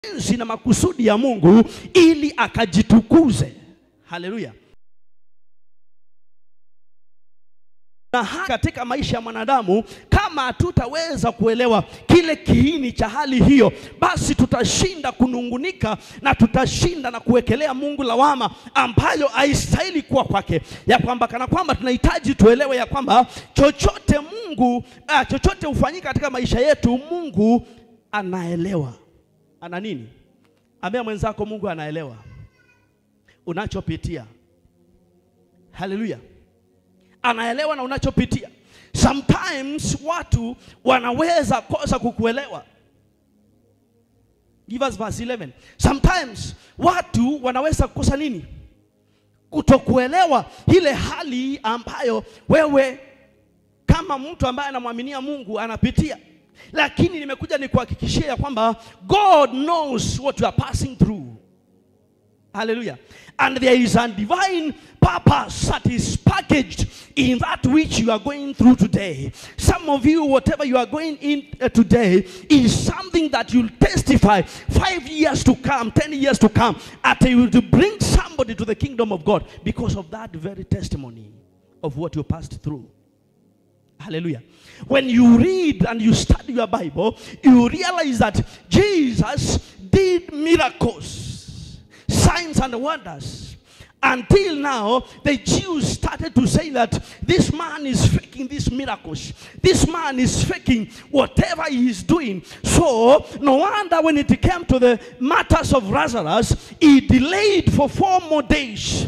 mapenzi na makusudi ya Mungu ili akajitukuze. Haleluya. na ha- katika maisha ya mwanadamu kama hatutaweza kuelewa kile kiini cha hali hiyo, basi tutashinda kunungunika na tutashinda na kuwekelea Mungu lawama ambayo haistahili kuwa kwake, ya kwamba kana kwamba tunahitaji tuelewe ya kwamba chochote Mungu ah, chochote hufanyika katika maisha yetu, Mungu anaelewa. Ana nini? Ambia mwenzako, Mungu anaelewa unachopitia. Haleluya anaelewa na unachopitia. Sometimes watu wanaweza kosa kukuelewa. Give us verse 11. Sometimes watu wanaweza kukosa nini? Kutokuelewa ile hali ambayo wewe kama mtu ambaye anamwaminia Mungu anapitia. Lakini nimekuja nikuhakikishia ya kwamba God knows what you are passing through. Hallelujah. And there is a divine purpose that is packaged in that which you are going through today. Some of you, whatever you are going in uh, today, is something that you'll testify five years to come, ten years to come, until you will bring somebody to the kingdom of God because of that very testimony of what you passed through. Hallelujah. When you read and you study your Bible, you realize that Jesus did miracles, signs, and wonders. Until now, the Jews started to say that this man is faking these miracles. This man is faking whatever he is doing. So, no wonder when it came to the matters of Lazarus, he delayed for four more days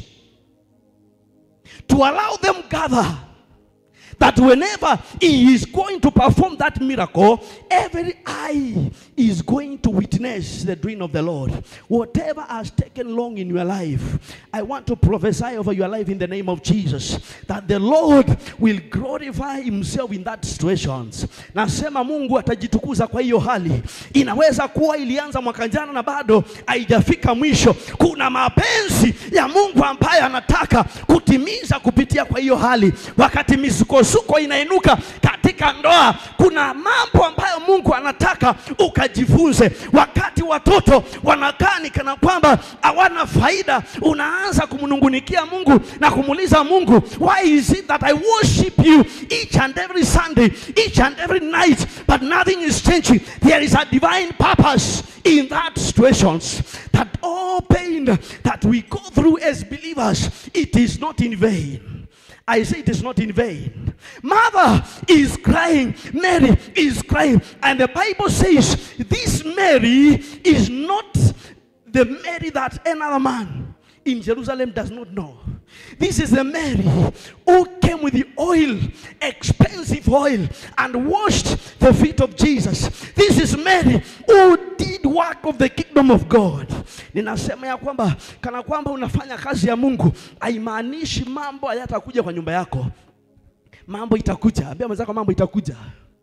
to allow them gather that whenever he is going to perform that miracle, every eye is going to witness the doing of the Lord. Whatever has taken long in your life, I want to prophesy over your life in the name of Jesus that the Lord will glorify himself in that situations. Nasema Mungu atajitukuza kwa hiyo hali. Inaweza kuwa ilianza mwaka jana na bado haijafika mwisho. Kuna mapenzi ya Mungu ambaye anataka kutimiza kupitia kwa hiyo hali. Wakati misukosuko inainuka katika ndoa, kuna mambo ambayo Mungu anataka ukajifunze. Wakati watoto wanakaa ni kana kwamba hawana faida, unaanza kumnungunikia Mungu na kumuuliza Mungu, why is it that I worship you each and every Sunday, each and every night, but nothing is changing? There is a divine purpose in that situations that all pain that we go through as believers, it is not in vain. I say it is not in vain. Mother is crying, Mary is crying, and the Bible says this Mary is not the Mary that another man in Jerusalem does not know. This is the Mary who came with the oil, expensive oil, and washed the feet of Jesus. This is Mary who did work of the kingdom of God. Ninasema ya kwamba kana kwamba unafanya kazi ya Mungu haimaanishi mambo hayatakuja kwa nyumba yako. Mambo itakuja. Ambia mwenzako mambo itakuja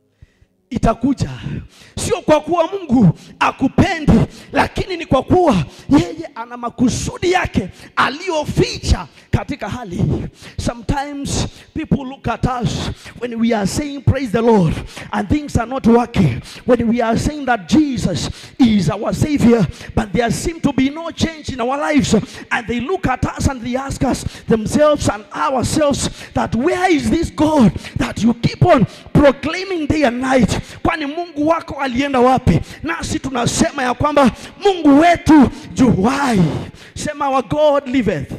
itakuja, sio kwa kuwa Mungu akupendi, lakini ni kwa kuwa yeye ana makusudi yake aliyoficha katika hali hii. Sometimes people look at us when we are saying praise the Lord and things are not working, when we are saying that Jesus is our savior, but there seem to be no change in our lives, and they look at us and they ask us themselves and ourselves that where is this God that you keep on proclaiming day and night? Kwani Mungu wako alienda wapi? Nasi tunasema ya kwamba Mungu wetu juwai, sema our God liveth,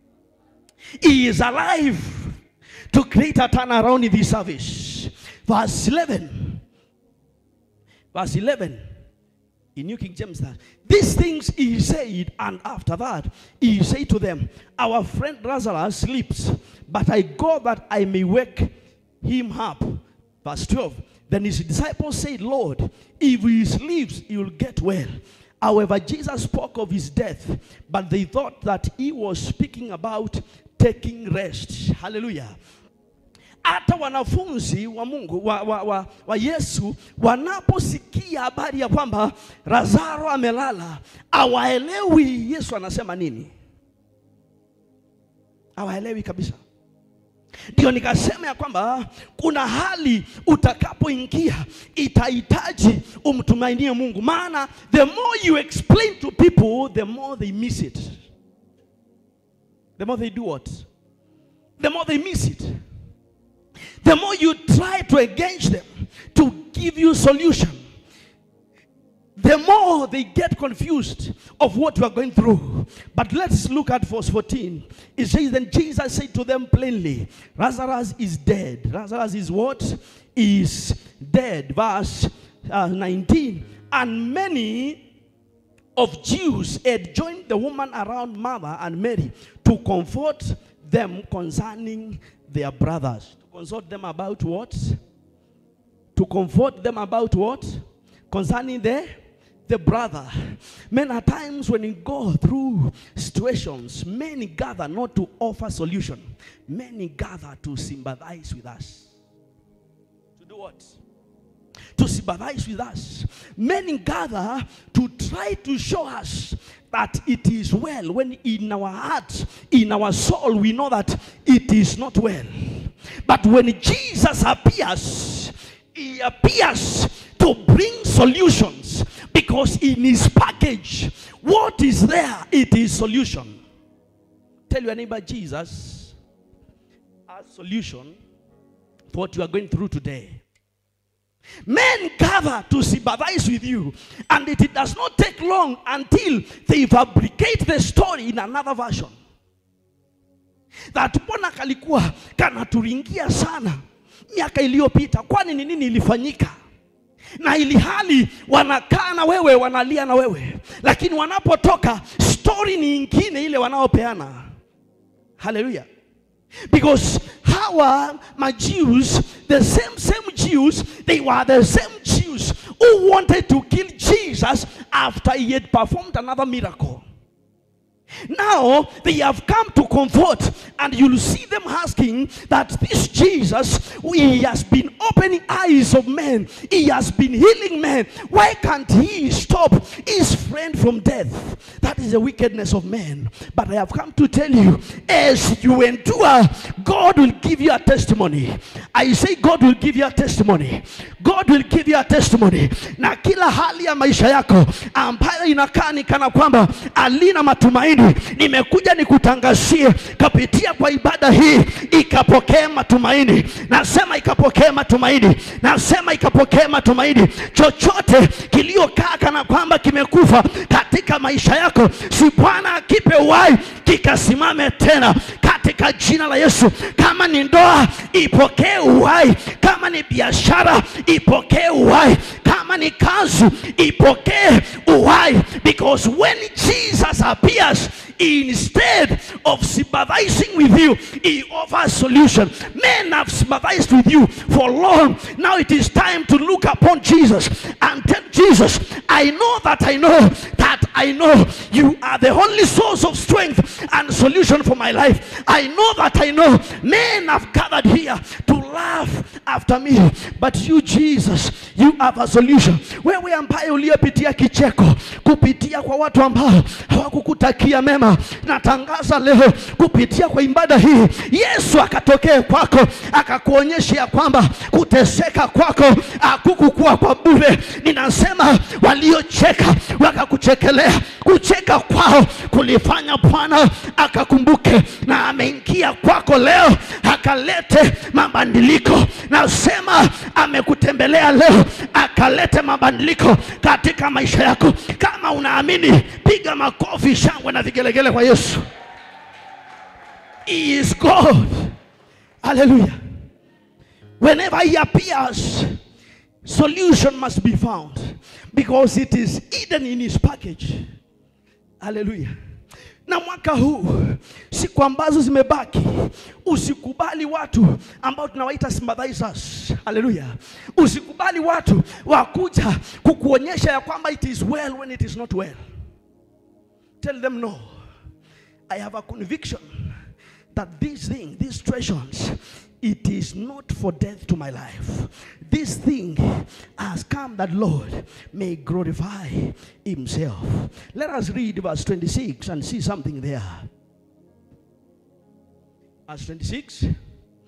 he is alive to create a turnaround in this service. Verse 11, verse 11 in New King James that these things he said, and after that he said to them, Our friend Lazarus sleeps, but I go that I may wake him up. Verse 12. Then his disciples said, Lord, if he sleeps, he will get well. However, Jesus spoke of his death, but they thought that he was speaking about taking rest. Hallelujah. hata wanafunzi wa Mungu wa, wa, wa, wa Yesu wanaposikia habari ya kwamba Lazaro amelala, hawaelewi Yesu anasema nini, hawaelewi kabisa. Ndio nikasema ya kwamba kuna hali utakapoingia itahitaji umtumainie Mungu, maana the more you explain to people the more they miss it. The more they do what? The more they miss it. The more you try to engage them to give you solution, the more they get confused of what you are going through. But let's look at verse 14. It says, Then Jesus said to them plainly, Lazarus is dead. Lazarus is what? Is dead. Verse uh, 19. And many of Jews had joined the woman around Martha and Mary to comfort them concerning their brothers. To consult them about what? To comfort them about what? Concerning their the brother. Many a times when you go through situations, many gather not to offer solution. Many gather to sympathize with us. To do what? To sympathize with us. Many gather to try to show us that it is well when in our heart, in our soul, we know that it is not well. But when Jesus appears, he appears to bring solutions because in his package, what is there? It is solution. Tell your neighbor, Jesus has solution for what you are going through today. Men gather to sympathize with you, and it, it does not take long until they fabricate the story in another version. That mbona kalikuwa kanaturingia sana miaka iliyopita, kwani ni nini ilifanyika? na ili hali wanakaa na wewe wanalia na wewe, lakini wanapotoka story ni ingine ile wanaopeana. Haleluya! Because hawa Jews, the same same Jews, they were the same Jews who wanted to kill Jesus after he had performed another miracle. Now they have come to comfort, and you'll see them asking that this Jesus, he has been opening eyes of men, he has been healing men. Why can't he stop his friend from death? That is the wickedness of men. But I have come to tell you, as you endure, God will give you a testimony. I say, God will give you a testimony. God will give you a testimony. Na kila hali ya maisha yako ambayo inakaa ni kana kwamba alina matumaini nimekuja nikutangazie kupitia kwa ibada hii ikapokee matumaini. Nasema ikapokee matumaini, nasema ikapokee matumaini. Chochote kiliokaa kana kwamba kimekufa katika maisha yako, si Bwana akipe uhai kikasimame tena katika jina la Yesu. Kama ni ndoa, ipokee uhai. Kama ni biashara, ipokee uhai. Kama ni kazi, ipokee uhai, because when Jesus appears instead of sympathizing with you, he offers solution. Men have sympathized with you for long. Now it is time to look upon Jesus and tell Jesus, I know that I know that I know you are the only source of strength and solution for my life. I know that I know men have gathered here to laugh after me, but you Jesus, you have a solution. Wewe ambaye uliyepitia kicheko kupitia kwa watu ambao hawakukutakia mema, natangaza leo kupitia kwa ibada hii, Yesu akatokee kwako akakuonyesha ya kwamba kuteseka kwako hakukukuwa kwa bure. Ninasema waliocheka wakakuchekelea, kucheka kwao kulifanya Bwana akakumbuke na ameingia kwako leo akalete mabadiliko. Nasema amekutembelea leo akalete mabadiliko katika maisha yako. Kama unaamini, piga makofi, shangwe na vigelegele kwa Yesu. He is God. Hallelujah. Whenever he appears, solution must be found because it is hidden in his package. Hallelujah. Na mwaka huu siku ambazo zimebaki, usikubali watu ambao tunawaita sympathizers. Haleluya! Usikubali watu wakuja kukuonyesha ya kwamba it is well when it is not well. Tell them no. I have a conviction that this thing, these treasures, it is not for death to my life. This thing has come that Lord may glorify Himself. Let us read verse 26 and see something there. Verse 26.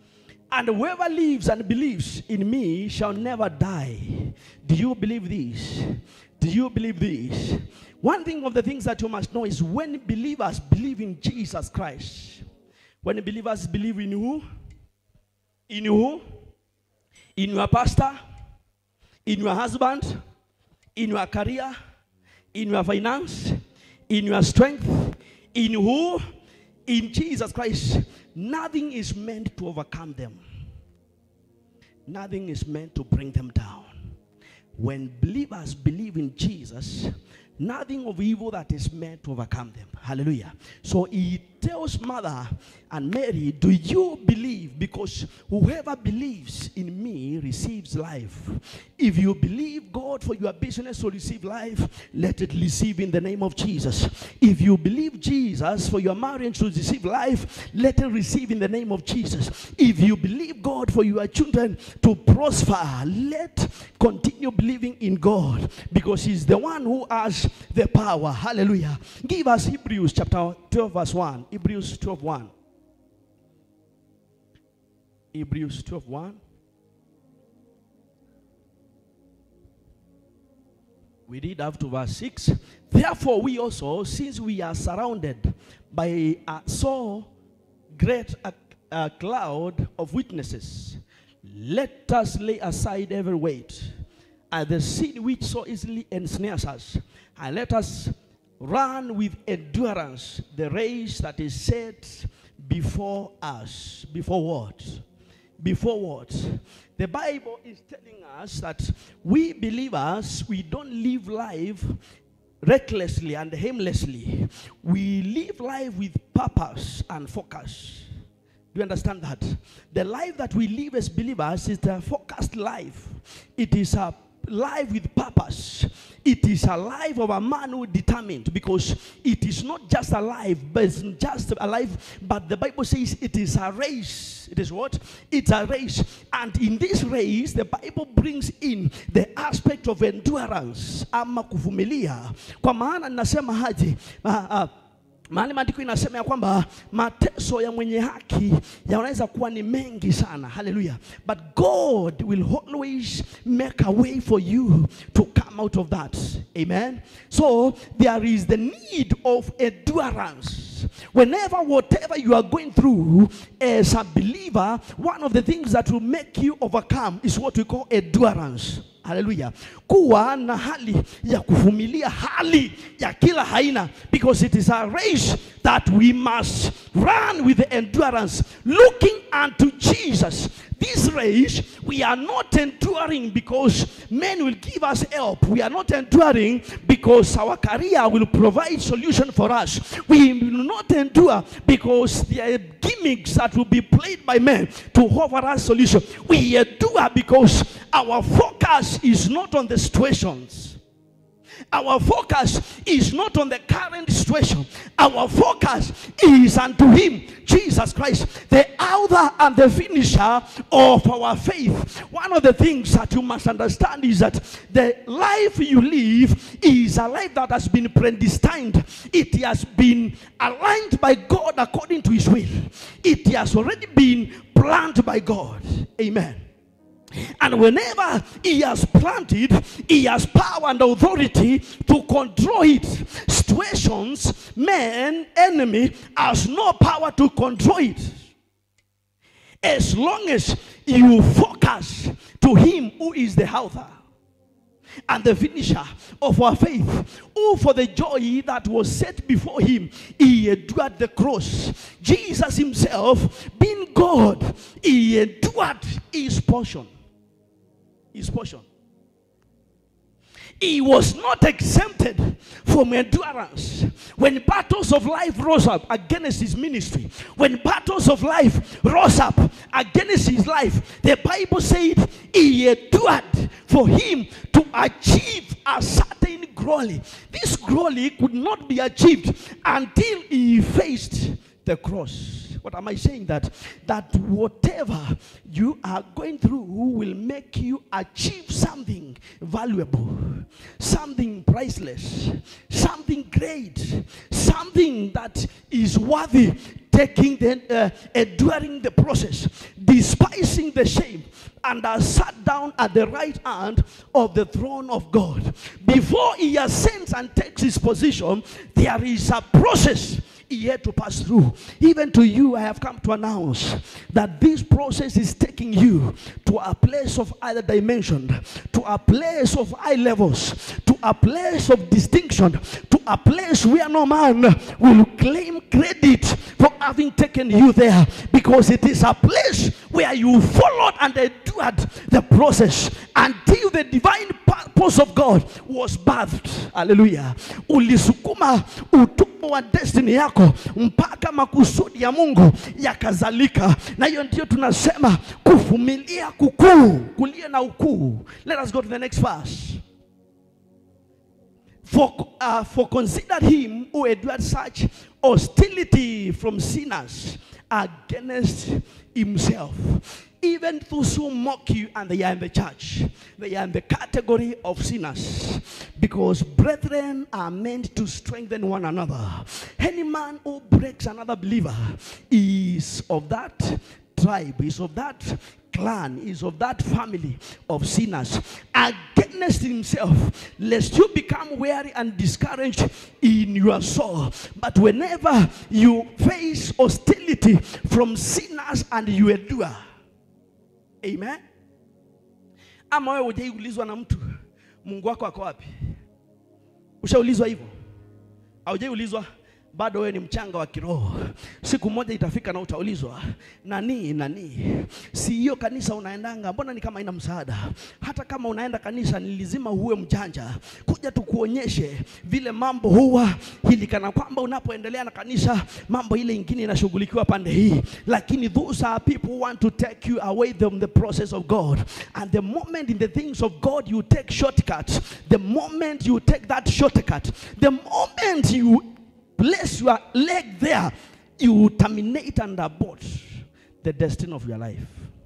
And whoever lives and believes in me shall never die. Do you believe this? Do you believe this? One thing of the things that you must know is when believers believe in Jesus Christ, when believers believe in who? In who? In your pastor, in your husband, in your career, in your finance, in your strength, in who? In Jesus Christ. Nothing is meant to overcome them. Nothing is meant to bring them down. When believers believe in Jesus, nothing of evil that is meant to overcome them. Hallelujah. So he tells Mother and Mary, Do you believe? Because whoever believes in me receives life. If you believe God for your business to receive life, let it receive in the name of Jesus. If you believe Jesus for your marriage to receive life, let it receive in the name of Jesus. If you believe God for your children to prosper, let continue believing in God because He's the one who has the power. Hallelujah. Give us Hebrews chapter 12, verse 1. Hebrews 12, 1. Hebrews 12, 1. We read up to verse 6. Therefore, we also, since we are surrounded by a so great a, a cloud of witnesses, let us lay aside every weight and the sin which so easily ensnares us, and let us run with endurance the race that is set before us. Before what? Before what? The Bible is telling us that we believers, we don't live life recklessly and aimlessly. We live life with purpose and focus. Do you understand that? The life that we live as believers is a focused life. It is a life with purpose. It is a life of a man who is determined because it is not just a life, but it's just a life. But the Bible says it is a race. It is what? It's a race. And in this race, the Bible brings in the aspect of endurance ama kuvumilia. Kwa maana ninasema haji ah, ah, mahali maandiko inasema ya kwamba mateso ya mwenye haki yanaweza kuwa ni mengi sana haleluya but god will always make a way for you to come out of that amen so there is the need of endurance whenever whatever you are going through as a believer one of the things that will make you overcome is what we call endurance haleluya kuwa na hali ya kuvumilia hali ya kila aina because it is a race that we must run with endurance looking unto jesus this race we are not enduring because men will give us help we are not enduring because our career will provide solution for us we will not endure because there are gimmicks that will be played by men to offer us solution we endure because our focus is not on the situations our focus is not on the current situation. Our focus is unto Him, Jesus Christ, the author and the finisher of our faith. One of the things that you must understand is that the life you live is a life that has been predestined, it has been aligned by God according to His will, it has already been planned by God. Amen. And whenever he has planted, he has power and authority to control it. Situations, man, enemy has no power to control it. As long as you focus to him who is the author and the finisher of our faith, who for the joy that was set before him, he endured the cross. Jesus himself, being God, he endured his portion his portion. He was not exempted from endurance. When battles of life rose up against his ministry, when battles of life rose up against his life, the Bible said he endured for him to achieve a certain glory. This glory could not be achieved until he faced the cross. What am I saying? That that whatever you are going through will make you achieve something valuable, something priceless, something great, something that is worthy taking the uh, enduring the process. despising the shame, and has sat down at the right hand of the throne of God. Before he ascends and takes his position, there is a process he had to pass through. Even to you, I have come to announce that this process is taking you to a place of other dimension, to a place of high levels, to a place of distinction, to a place where no man will claim credit for having taken you there because it is a place where you followed and endured the process until the divine purpose of God was birthed. Hallelujah. Ulisukuma utumbo wa destiny yako mpaka makusudi ya Mungu yakazalika, na hiyo ndio tunasema kuvumilia kukuu, kulia na ukuu. Let us go to the next verse. For, uh, for consider him who endured such hostility from sinners against himself. Even those who mock you and they are in the church, they are in the category of sinners. Because brethren are meant to strengthen one another. Any man who breaks another believer is of that tribe, is of that clan, is of that family of sinners against himself, lest you become weary and discouraged in your soul. But whenever you face hostility from sinners and you endure, amen. Ama wewe hujaiulizwa na mtu Mungu wako ako wapi? Ushaulizwa hivyo? Haujaiulizwa? bado wewe ni mchanga wa kiroho. Siku moja itafika na utaulizwa, nani nani, si hiyo kanisa unaendanga, mbona ni kama ina msaada? Hata kama unaenda kanisa, ni lazima uwe mjanja, kuja tukuonyeshe vile mambo huwa hili, kana kwamba unapoendelea na kanisa, mambo ile ingine inashughulikiwa pande hii, lakini those are people who want to take you away from the process of God, and the moment in the things of God you take shortcuts, the moment you take that shortcut, the moment you place your leg there, you terminate and abort the destiny of your life.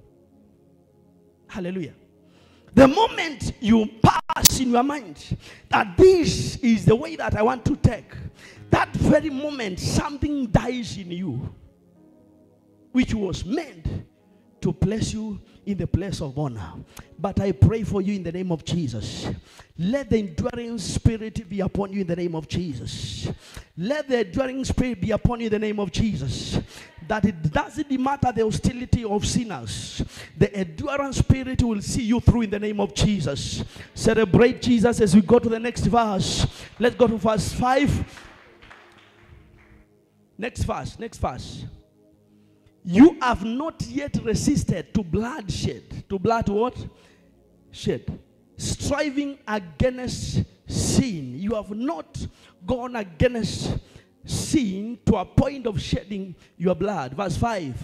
Hallelujah. The moment you pass in your mind that this is the way that I want to take, that very moment something dies in you, which was meant to place you in the place of honor. But I pray for you in the name of Jesus. Let the enduring spirit be upon you in the name of Jesus. Let the enduring spirit be upon you in the name of Jesus. That it doesn't matter the hostility of sinners, the endurance spirit will see you through in the name of Jesus. Celebrate Jesus as we go to the next verse. Let's go to verse 5. Next verse, next verse. You have not yet resisted to bloodshed. To blood what? Shed. Striving against sin. You have not gone against sin to a point of shedding your blood. Verse 5.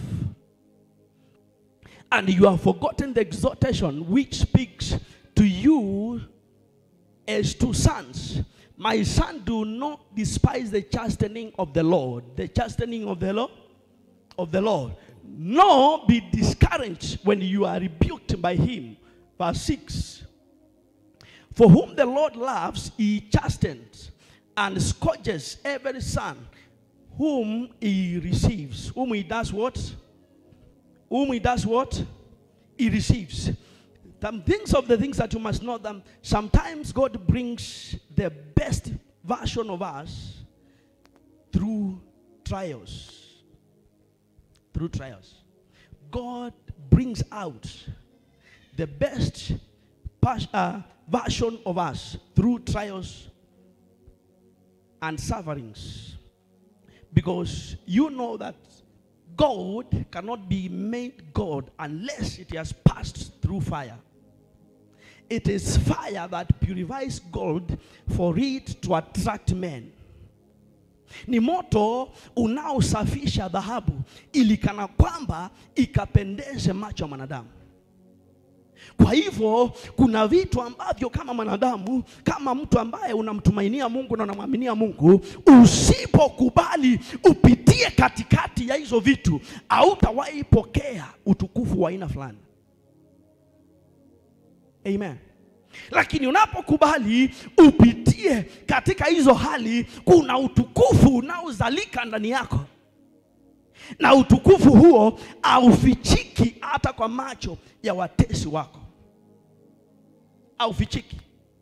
And you have forgotten the exhortation which speaks to you as to sons. My son, do not despise the chastening of the Lord. The chastening of the Lord of the Lord, nor be discouraged when you are rebuked by him. Verse 6 For whom the Lord loves, he chastens and scourges every son whom he receives. Whom he does what? Whom he does what? He receives. Some things of the things that you must know them. Sometimes God brings the best version of us through trials through trials. God brings out the best pas- uh, version of us through trials and sufferings. Because you know that God cannot be made God unless it has passed through fire. It is fire that purifies gold for it to attract men. Ni moto unaosafisha dhahabu ili kana kwamba ikapendeze macho ya mwanadamu. Kwa hivyo kuna vitu ambavyo kama mwanadamu, kama mtu ambaye unamtumainia Mungu na unamwaminia Mungu, usipokubali upitie katikati ya hizo vitu, hautawahi pokea utukufu wa aina fulani. Amen. Lakini unapokubali upitie katika hizo hali, kuna utukufu unaozalika ndani yako. na utukufu huo haufichiki hata kwa macho ya watesi wako, haufichiki.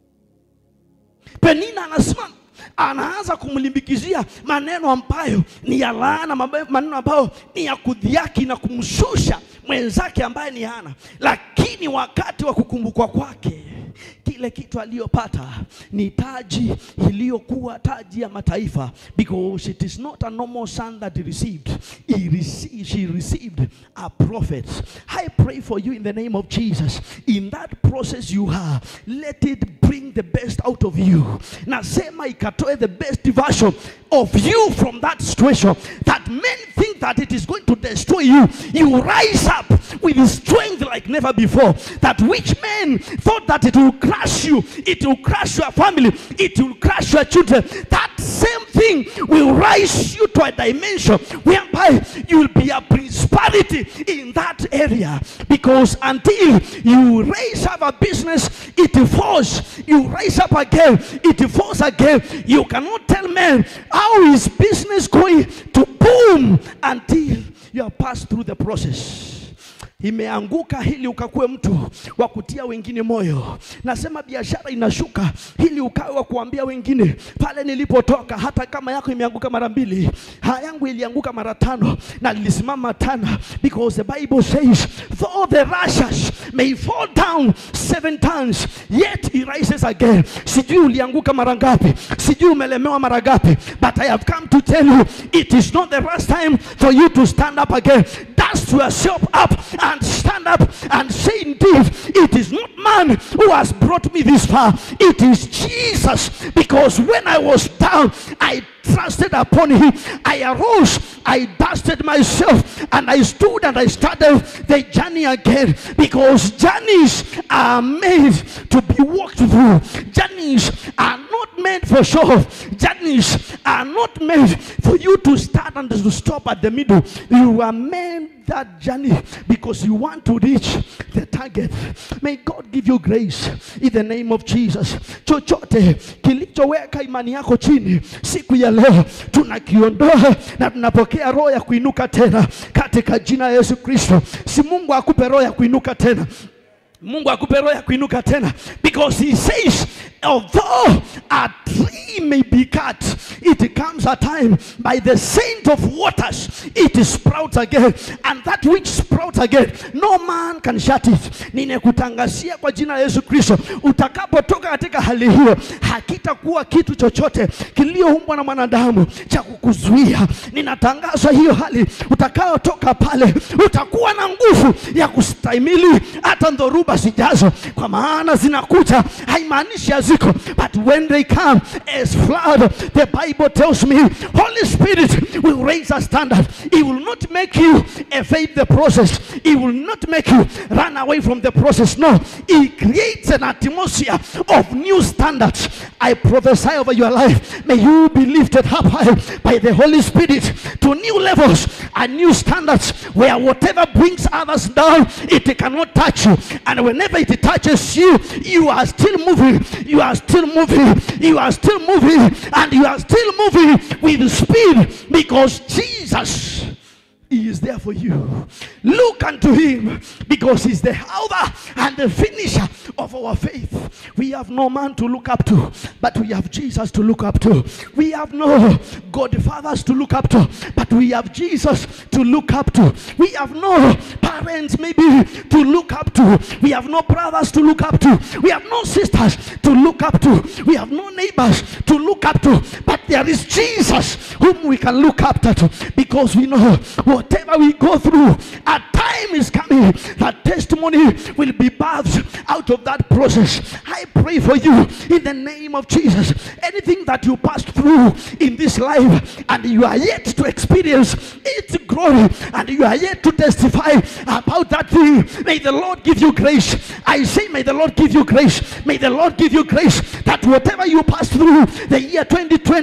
Penina anasimama anaanza kumlimbikizia maneno ambayo ni ya laana, mabe- maneno ambayo ni ya kudhiaki na kumshusha mwenzake ambaye ni Hana, lakini wakati wa kukumbukwa kwake kile kitu aliyopata ni taji iliyokuwa taji ya mataifa, because it is not a normal son that he received. He received, she received a prophet. I pray for you in the name of Jesus. In that process you are, let it bring the best out of you. Nasema ikatoe the best version of you from that situation. That men think that it is going to destroy you. You rise up with strength like never before. That which men thought that it will crush you, it will crush your family, it will crush your children. That same thing will rise you to a dimension whereby you will be a prosperity in that area. Because until you raise up a business, it falls. You raise up again, it falls again. You cannot tell men how is business going to boom until you have passed through the process imeanguka ili ukakuwe mtu wa kutia wengine moyo. Nasema biashara inashuka ili ukawe wa kuambia wengine pale nilipotoka, hata kama yako imeanguka mara mbili, ha yangu ilianguka mara tano na nilisimama tena, because the Bible says though the righteous may fall down seven times yet he rises again. Sijui ulianguka mara ngapi, sijui umelemewa mara ngapi, but I have come to tell you it is not the last time for you to stand up again. Dust yourself up and stand up and say, Indeed, it is not man who has brought me this far, it is Jesus. Because when I was down, I trusted upon him. I arose, I dusted myself, and I stood and I started the journey again. Because journeys are made to be walked through, journeys are not meant for show. Journeys are not meant for you to start and to stop at the middle. You are meant that journey because you want to reach the target. May God give you grace in the name of Jesus. Chochote kilichoweka imani yako chini siku ya leo tunakiondoa na tunapokea roho ya kuinuka tena katika jina la Yesu Kristo. Si Mungu akupe roho ya kuinuka tena. Mungu akupe roho ya kuinuka tena because he says although a tree may be cut it comes a time by the scent of waters it sprouts again and that which sprouts again no man can shut it ninekutangazia kwa jina la Yesu Kristo utakapotoka katika hali hiyo hakitakuwa kitu chochote kiliyoumbwa na mwanadamu cha kukuzuia ninatangaza hiyo hali utakayotoka pale utakuwa na nguvu ya kustahimili hata dhoruba zijazo kwa maana zinakuja haimaanishi haziko but when they come as flood the bible tells me holy spirit will raise a standard he will not make you evade the process he will not make you run away from the process no he creates an atmosphere of new standards i prophesy over your life may you be lifted up high by the holy spirit to new levels and new standards where whatever brings others down it cannot touch you and whenever it touches you you are still moving you are still moving you are still moving and you are still moving with speed because jesus he is there for you. Look unto him because he's the author and the finisher of our faith. We have no man to look up to, but we have Jesus to look up to. We have no godfathers to look up to, but we have Jesus to look up to. We have no parents maybe to look up to. We have no brothers to look up to. We have no sisters to look up to. We have no neighbors to look up to, but there is Jesus whom we can look up to because we know whatever we go through, a time is coming that testimony will be birthed out of that process. I pray for you in the name of Jesus. Anything that you passed through in this life and you are yet to experience its glory and you are yet to testify about that thing, may the Lord give you grace. I say, may the Lord give you grace. May the Lord give you grace that whatever you passed through the year 2020,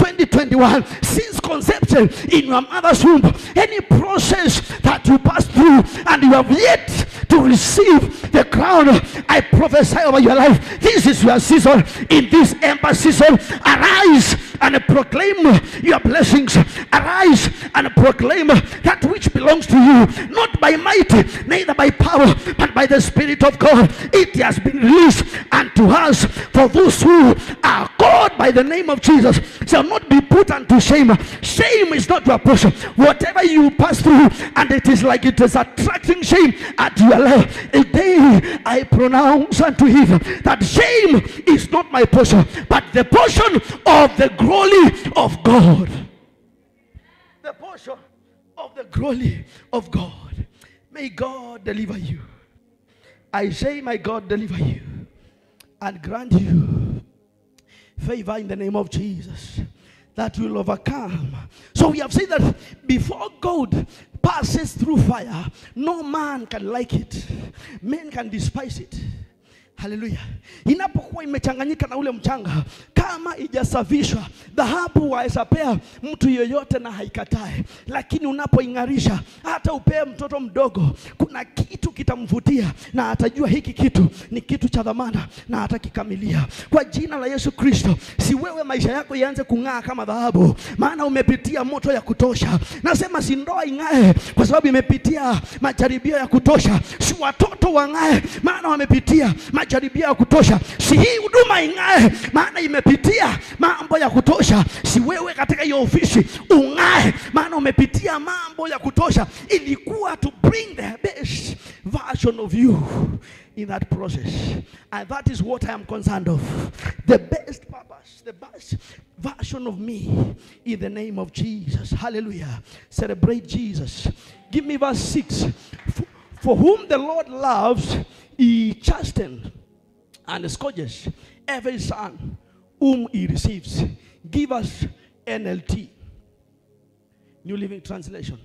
2021, since conception in your mother's womb, any process that you passed through and you have yet to receive the crown, I prophesy over your life. This is your season. In this ember season, arise and proclaim your blessings. Arise and proclaim that which belongs to you, not by might, neither by power, but by the Spirit of God. It has been released unto us for those who are called by the name of Jesus shall not be put unto shame. Shame is not your portion. Whatever you pass through, and it is like it is attracting shame at your life. A day I pronounce unto him that shame is not my portion, but the portion of the glory of God. The portion of the glory of God. May God deliver you. I say, my God deliver you and grant you favor in the name of Jesus that will overcome. So we have said that before God passes through fire, no man can like it, men can despise it. Haleluya! Inapokuwa imechanganyika na ule mchanga, kama ijasafishwa, dhahabu waweza pea mtu yoyote na haikatae, lakini unapoing'arisha, hata upee mtoto mdogo, kuna kitu kitamvutia na atajua hiki kitu ni kitu cha dhamana na atakikamilia. Kwa jina la Yesu Kristo, si wewe maisha yako ianze kung'aa kama dhahabu, maana umepitia moto ya kutosha. Nasema si ndoa ing'ae kwa sababu imepitia majaribio ya kutosha, si watoto wang'ae maana wamepitia majaribio ya kutosha, si hii huduma ing'ae maana imepitia mambo ya kutosha, si wewe katika hiyo ofisi ung'ae maana umepitia mambo ya kutosha. Ilikuwa to bring the best version of you in that process. And that is what I am concerned of. The best purpose, the best version of me in the name of Jesus. Hallelujah. Celebrate Jesus. Give me verse 6. For, for whom the Lord loves, he chastens and scourges every son whom he receives. Give us NLT. New Living Translation.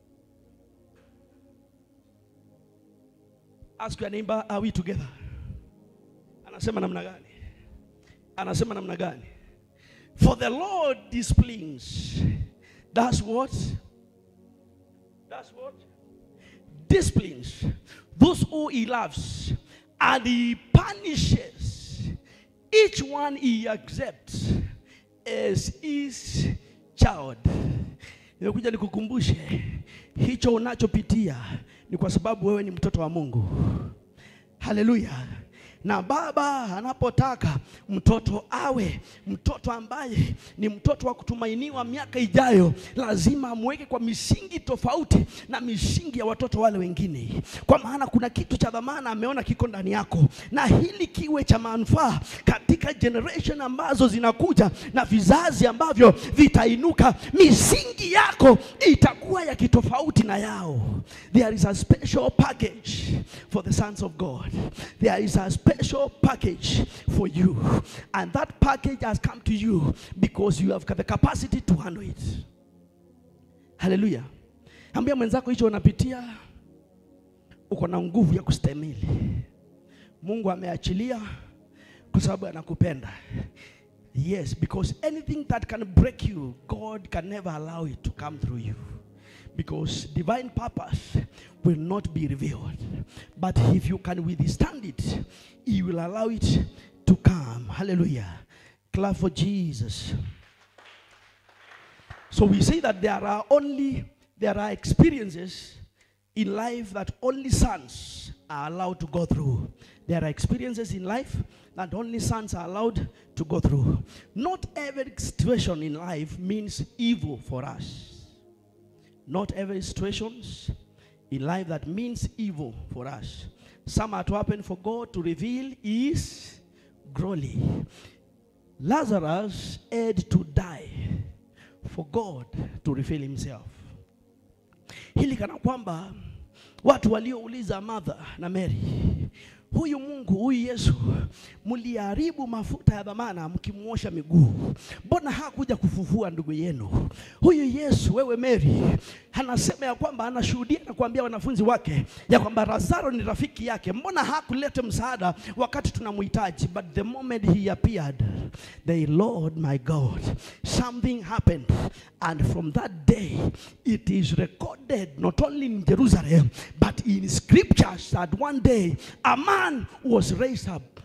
Ask your neighbor, are we together? Anasema namna gani? Anasema namna gani? For the Lord disciplines. That's what? That's what? Disciplines those who he loves, and he punishes each one he accepts as his child. Nimekuja nikukumbushe hicho unachopitia ni kwa sababu wewe ni mtoto wa Mungu. Haleluya. Na baba anapotaka mtoto awe mtoto ambaye ni mtoto wa kutumainiwa miaka ijayo, lazima amweke kwa misingi tofauti na misingi ya watoto wale wengine, kwa maana kuna kitu cha dhamana ameona kiko ndani yako, na hili kiwe cha manufaa katika generation ambazo zinakuja na vizazi ambavyo vitainuka. Misingi yako itakuwa ya kitofauti na yao. There is a special package for the sons of God. There is a special package for you. And that package has come to you because you have got the capacity to handle it. Haleluya. Ambia mwenzako hicho unapitia, uko na nguvu ya kustahimili. Mungu ameachilia kwa sababu anakupenda. Yes, because anything that can break you, God can never allow it to come through you. Because divine purpose will not be revealed. But if you can withstand it, He will allow it to come. Hallelujah. Clap for Jesus. So we say that there are only there are experiences in life that only sons are allowed to go through. There are experiences in life that only sons are allowed to go through. Not every situation in life means evil for us. Not every situations in life that means evil for us. Some are to happen for God to reveal His glory. Lazarus had to die for God to reveal Himself. Hili kana kwamba watu waliouliza Martha na Mary, huyu Mungu huyu Yesu mliharibu mafuta ya dhamana mkimwosha miguu, mbona hakuja kufufua ndugu yenu? Huyu Yesu, wewe Mary, anasema ya kwamba anashuhudia na kuambia wanafunzi wake ya kwamba Lazaro ni rafiki yake, mbona hakuleta msaada wakati tunamhitaji? But the moment he appeared, the Lord my God, something happened and from that day it is recorded not only in Jerusalem but in scriptures that one day a man was raised up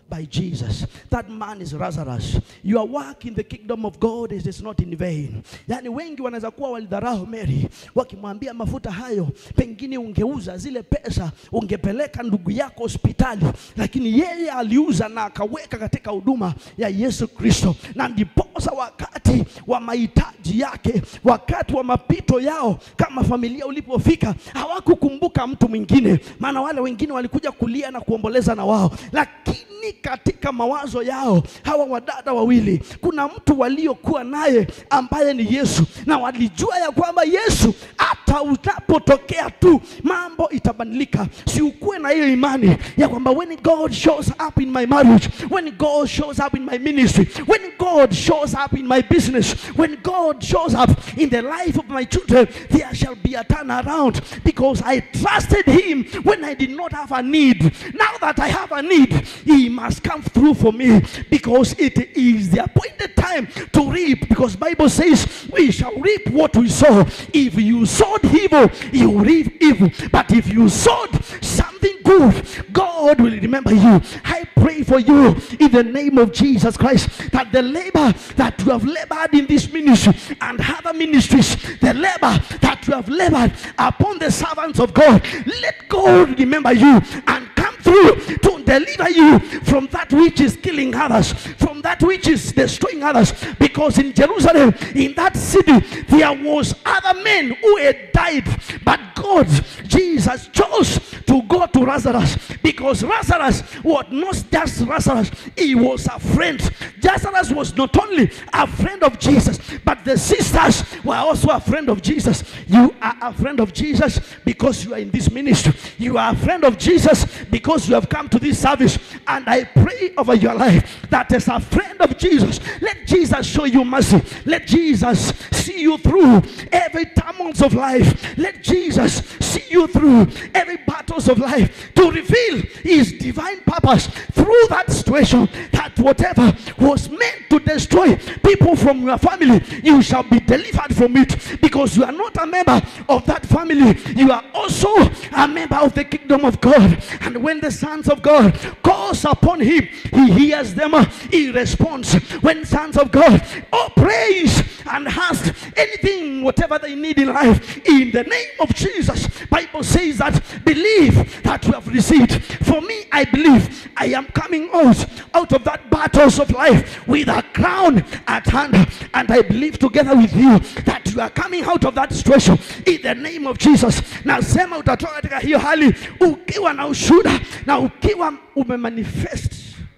by Jesus. That man is Lazarus. Your work in the kingdom of God is, is not in vain. Yaani wengi wanaweza kuwa walidharau Mary wakimwambia mafuta hayo pengine ungeuza zile pesa ungepeleka ndugu yako hospitali, lakini yeye aliuza na akaweka katika huduma ya Yesu Kristo, na ndiposa wakati wa mahitaji yake, wakati wa mapito yao kama familia ulipofika, hawakukumbuka mtu mwingine, maana wale wengine walikuja kulia na kuomboleza na wao, lakini katika mawazo yao hawa wadada wawili, kuna mtu waliokuwa naye ambaye ni Yesu, na walijua ya kwamba Yesu hata utapotokea tu mambo itabadilika. Si ukuwe na hiyo imani ya kwamba when God shows up in my marriage, when God shows up in my ministry, when God shows up in my business, when God shows up in the life of my children, there shall be a turnaround because I trusted Him when I did not have a need. Now that I have a need, He must come through for me because it is the appointed time to reap. Because Bible says we shall reap what we sow. If you sowed evil, you reap evil. But if you sowed something good, God will remember you. I pray for you in the name of Jesus Christ that the labor that you have labored in this ministry and other ministries, the labor that you have labored upon the servants of God, let God remember you and come through to deliver you from that which is killing others, from that which is destroying others. Because in Jerusalem, in that city, there was other men who had died, but God, Jesus, chose to go to Lazarus because Lazarus was not just Lazarus, he was a friend. Lazarus was not only a friend of Jesus, but the sisters were also a friend of Jesus. You are a friend of Jesus because you are in this ministry. You are a friend of Jesus because you have come to this service. And I pray over your life that as a friend of Jesus, let Jesus show you mercy. Let Jesus see you through every tumult of life. Let Jesus see you through every battles of life to reveal his divine purpose through that situation that whatever was meant to destroy people from your family you shall be delivered from it because you are not a member of that family you are also a member of the kingdom of God and when the sons of God calls upon him he hears them he responds when sons of God oh praise and ask anything whatever they need in life in the name of Jesus Bible says that believe that you have received for me I believe I am coming out out of that battles of life with a crown at hand and I believe together with you that you are coming out of that situation in the name of Jesus nasema utatoka katika hiyo hali ukiwa na ushuda na ukiwa umemanifest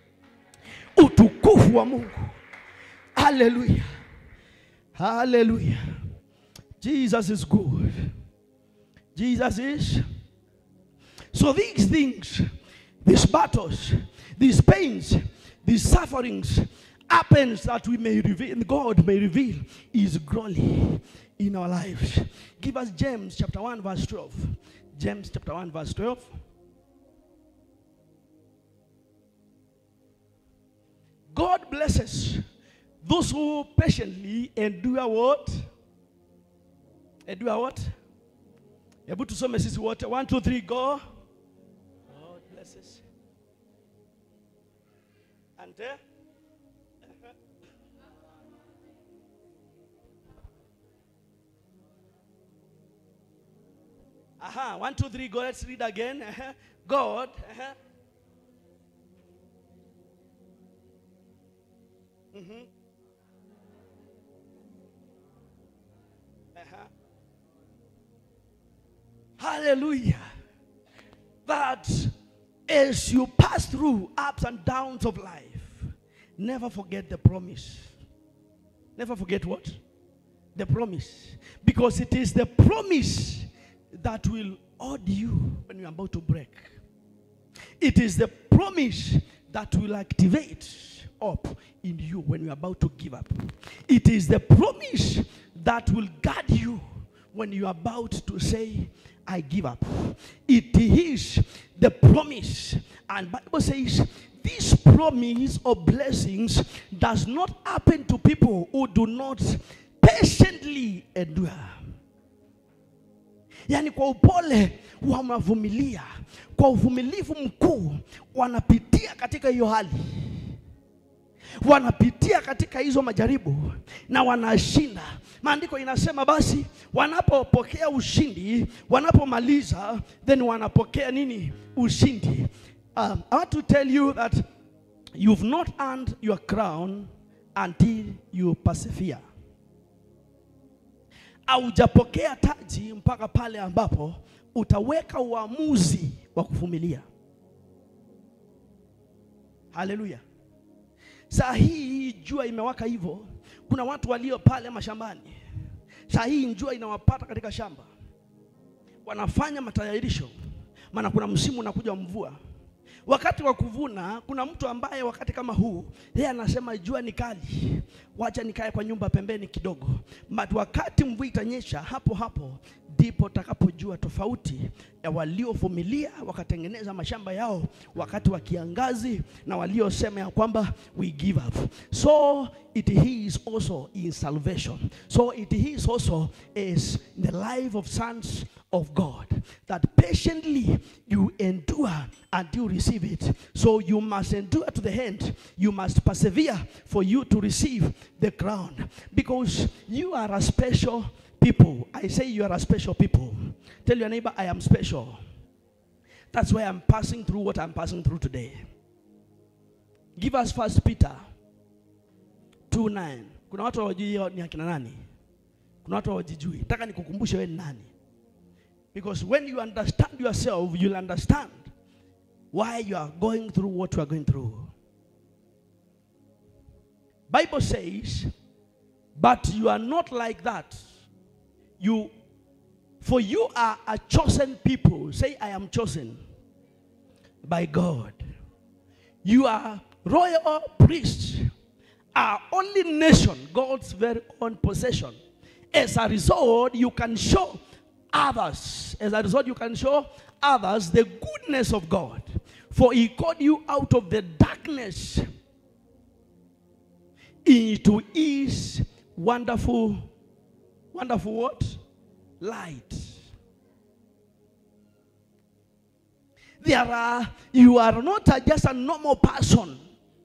utukufu wa Mungu haleluya haleluya Jesus is good Jesus is so these things these battles these pains these sufferings happens that we may reveal God may reveal his glory in our lives give us James chapter 1 verse 12 James chapter 1 verse 12 God blesses those who patiently endure what endure what hebu tusome sisi wote 1 2 3 go God blesses and uh, Aha, one, two, three, go. Let's read again. Uh-huh. God. Uh-huh. Mhm. Uh-huh. Hallelujah. That as you pass through ups and downs of life, never forget the promise. Never forget what? The promise. Because it is the promise that will hold you when you're about to break. It is the promise that will activate up in you when you're about to give up. It is the promise that will guard you when you're about to say, I give up. It is the promise. And Bible says this promise of blessings does not happen to people who do not patiently endure. yaani kwa upole wanavumilia, kwa uvumilivu mkuu wanapitia katika hiyo hali, wanapitia katika hizo majaribu na wanashinda. Maandiko inasema basi, wanapopokea ushindi, wanapomaliza, then wanapokea nini? Ushindi. Um, I want to tell you that you've not earned your crown until you persevere. Haujapokea taji mpaka pale ambapo utaweka uamuzi wa kuvumilia. Haleluya! Saa hii jua imewaka hivyo, kuna watu walio pale mashambani. Saa hii jua inawapata katika shamba, wanafanya matayarisho, maana kuna msimu unakuja wa mvua. Wakati wa kuvuna, kuna mtu ambaye wakati kama huu yeye anasema jua ni kali, wacha nikae kwa nyumba pembeni kidogo, but wakati mvua itanyesha, hapo hapo ndipo utakapojua tofauti ya waliovumilia wakatengeneza mashamba yao wakati wa kiangazi na waliosema ya kwamba we give up. So it is also in salvation. So it is also is the life of sons of God that patiently you endure until you receive it. So you must endure to the end. You must persevere for you to receive the crown because you are a special people. I say you are a special people. Tell your neighbor, I am special. That's why I'm passing through what I'm passing through today. Give us first Peter 2 9. Kuna watu hawajui ni akina nani. Kuna watu hawajijui. Nataka nikukumbushe wewe ni nani. Because when you understand yourself, you'll understand why you are going through what you are going through. Bible says, but you are not like that. You for you are a chosen people. Say I am chosen by God. You are royal priests, our only nation, God's very own possession. As a result, you can show others, as a result, you can show others the goodness of God. For he called you out of the darkness into his wonderful, wonderful what? Light. There are, you are not a, just a normal person.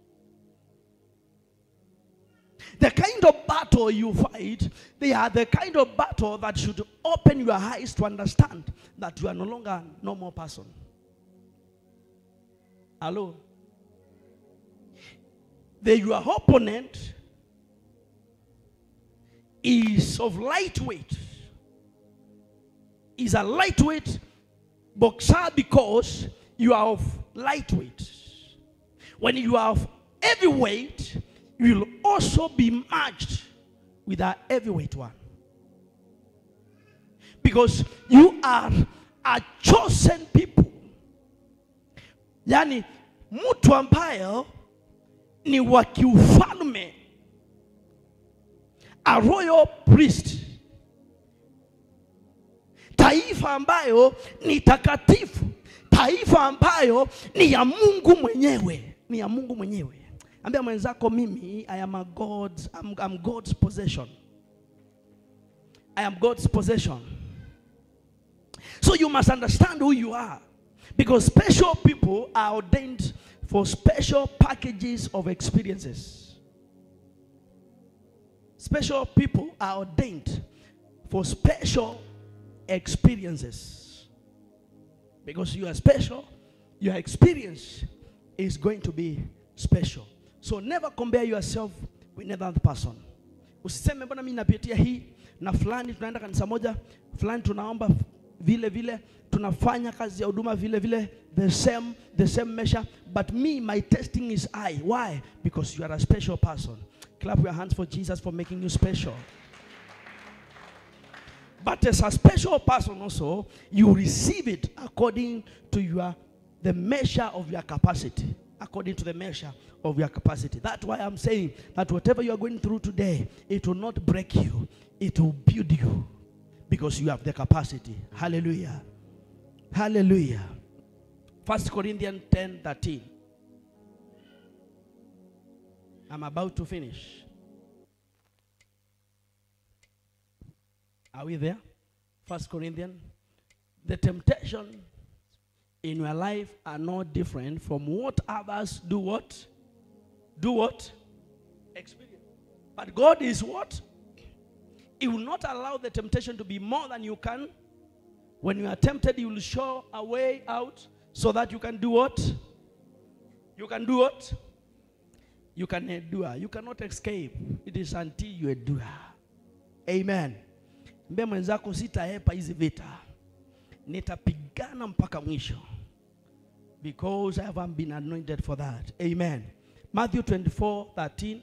The kind of battle you fight, they are the kind of battle that should open your eyes to understand that you are no longer a normal person. Hello? The, your opponent is of lightweight. Is a lightweight boxer because you are of lightweight. When you are of heavyweight, you will also be matched with a heavyweight one. Because you are a chosen people. Yaani mtu ambaye ni wa kiufalme, a royal priest, taifa ambayo ni takatifu, taifa ambayo ni ya Mungu mwenyewe, ni ya Mungu mwenyewe. Ambia mwenzako mimi I am a God's, I'm, I'm God's possession. I am God's possession. So you must understand who you are. Because special people are ordained for special packages of experiences. Special people are ordained for special experiences. Because you are special, your experience is going to be special. So never compare yourself with another person. Usiseme mbona mimi napitia hii na fulani tunaenda kanisa moja, fulani tunaomba vile vile, tunafanya kazi ya huduma vile vile, the same the same measure, but me my testing is high. Why? Because you are a special person. Clap your hands for Jesus for making you special. But as a special person also, you receive it according to your the measure of your capacity. According to the measure of your capacity. That's why I'm saying that whatever you are going through today, it will not break you, it will build you because you have the capacity. Hallelujah. Hallelujah. First Corinthians 10 13. I'm about to finish. Are we there? First Corinthians the temptation in your life are not different from what others do what? Do what? Experience. But God is what? He will not allow the temptation to be more than you can. When you are tempted, He will show a way out so that you can do what? You can do what? You can endure. You cannot escape. It is until you endure. Amen. Mbie mwenzako sitaepa hizi vita. Nitapigana mpaka mwisho. Because I haven't been anointed for that. Amen. Matthew 24, 13.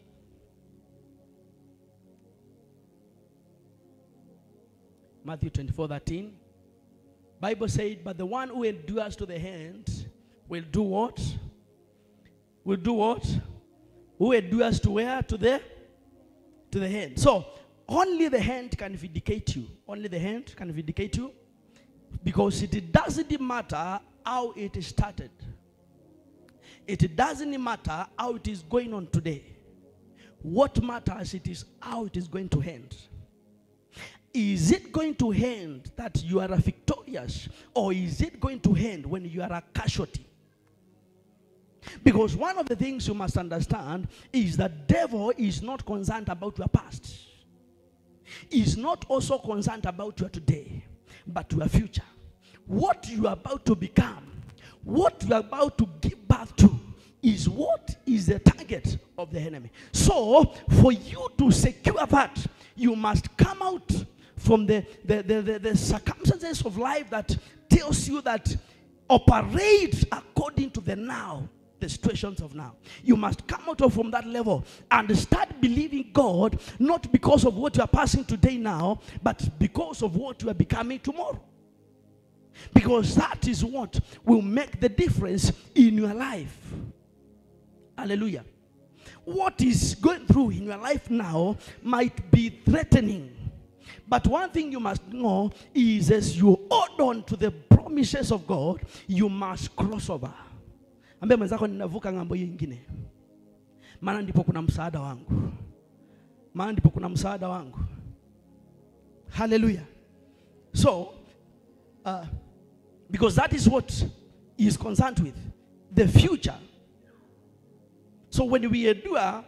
Matthew 24, 13. Bible said, but the one who endures to the end will do what? Will do what? Who endures to where? To the to the hand. So only the hand can vindicate you. Only the hand can vindicate you. Because it doesn't matter how it started. It doesn't matter how it is going on today. What matters it is how it is going to end. Is it going to end that you are a victorious or is it going to end when you are a casualty? Because one of the things you must understand is that devil is not concerned about your past. Is not also concerned about your today, but your future. What you are about to become, what you are about to give birth to is what is the target of the enemy. So, for you to secure that, you must come out from the, the, the, the, the circumstances of life that tells you that operate according to the now the situations of now. You must come out of from that level and start believing God, not because of what you are passing today now, but because of what you are becoming tomorrow. Because that is what will make the difference in your life. Hallelujah. What is going through in your life now might be threatening. But one thing you must know is as you hold on to the promises of God, you must cross over. Ambia mwenzako ninavuka ng'ambo hiyo ingine, maana ndipo kuna msaada wangu, maana ndipo kuna msaada wangu. Hallelujah. So, uh, because that is what he is concerned with, the future. So when we endure,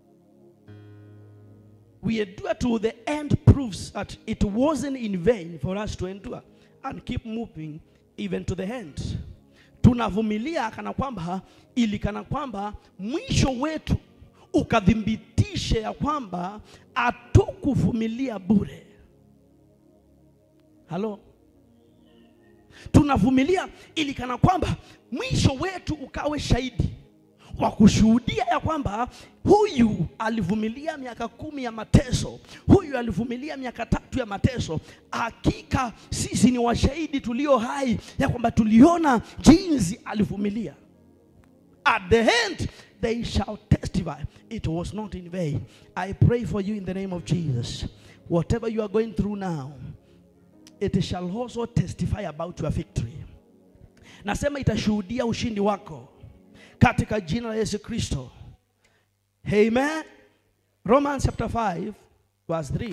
we endure to the end proves that it wasn't in vain for us to endure and keep moving even to the end. Tunavumilia kana kwamba ili kana kwamba mwisho wetu ukadhibitishe ya kwamba hatukuvumilia bure. Halo, tunavumilia ili kana kwamba mwisho wetu ukawe shahidi wa kushuhudia ya kwamba huyu alivumilia miaka kumi ya mateso, huyu alivumilia miaka tatu ya mateso. Hakika sisi ni washahidi tulio hai ya kwamba tuliona jinsi alivumilia. At the end they shall testify it was not in vain. I pray for you in the name of Jesus. Whatever you are going through now, it shall also testify about your victory. Nasema itashuhudia ushindi wako katika jina la Yesu Kristo. Amen. Romans chapter 5 verse 3.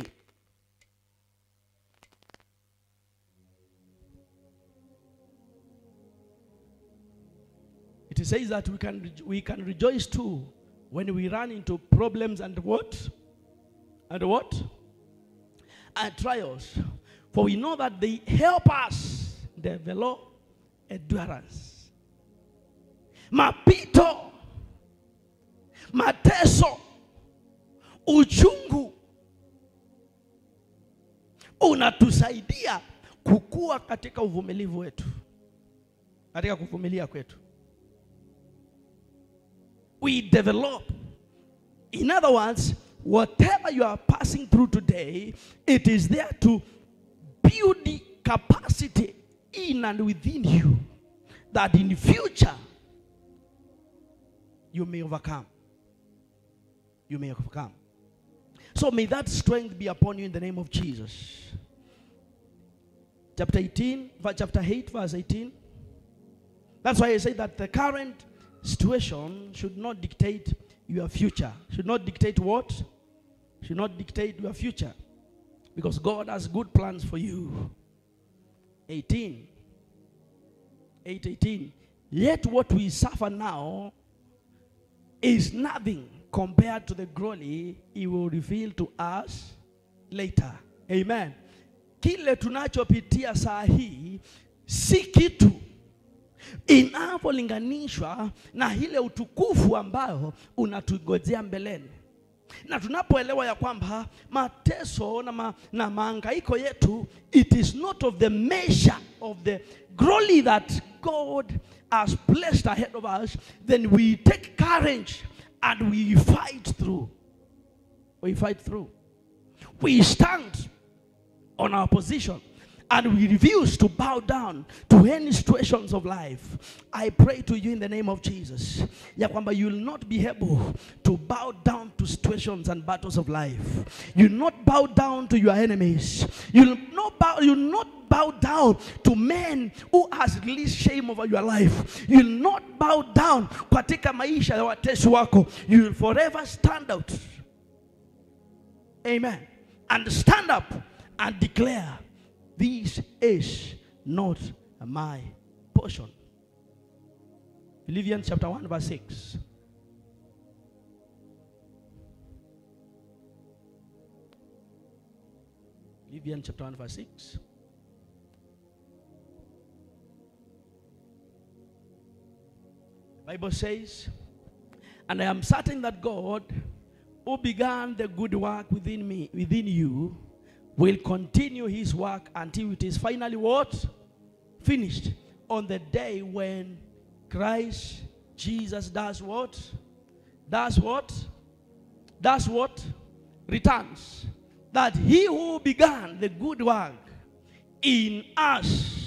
It says that we can we can rejoice too when we run into problems and what? And what? And trials. For we know that they help us develop endurance. Mapito, mateso, uchungu unatusaidia kukua katika uvumilivu wetu, katika kuvumilia kwetu. We develop. In other words, whatever you are passing through today, it is there to build the capacity in and within you that in future you may overcome. You may overcome. So may that strength be upon you in the name of Jesus. Chapter 18, chapter 8, verse 18. That's why I say that the current situation should not dictate your future. Should not dictate what? Should not dictate your future. Because God has good plans for you. 18. 8 18. Yet what we suffer now is nothing compared to the glory he will reveal to us later. Amen. Kile tunachopitia saa hii si kitu inapolinganishwa na ile utukufu ambao unatugojea mbeleni na tunapoelewa ya kwamba mateso na, ma, na maangaiko yetu it is not of the measure of the glory that God has placed ahead of us then we take courage and we fight through we fight through we stand on our position and we refuse to bow down to any situations of life. I pray to you in the name of Jesus, ya kwamba you will not be able to bow down to situations and battles of life. You will not bow down to your enemies. You will not bow, you will not bow down to men who has released shame over your life. You will not bow down katika maisha ya watesi wako. You will forever stand out. Amen. And stand up and declare, This is not my portion. Philippians chapter 1, verse 6. Philippians chapter 1, verse 6. Bible says, And I am certain that God, who began the good work within me, within you, will continue his work until it is finally what? Finished. On the day when Christ Jesus does what? Does what? Does what? Returns. That he who began the good work in us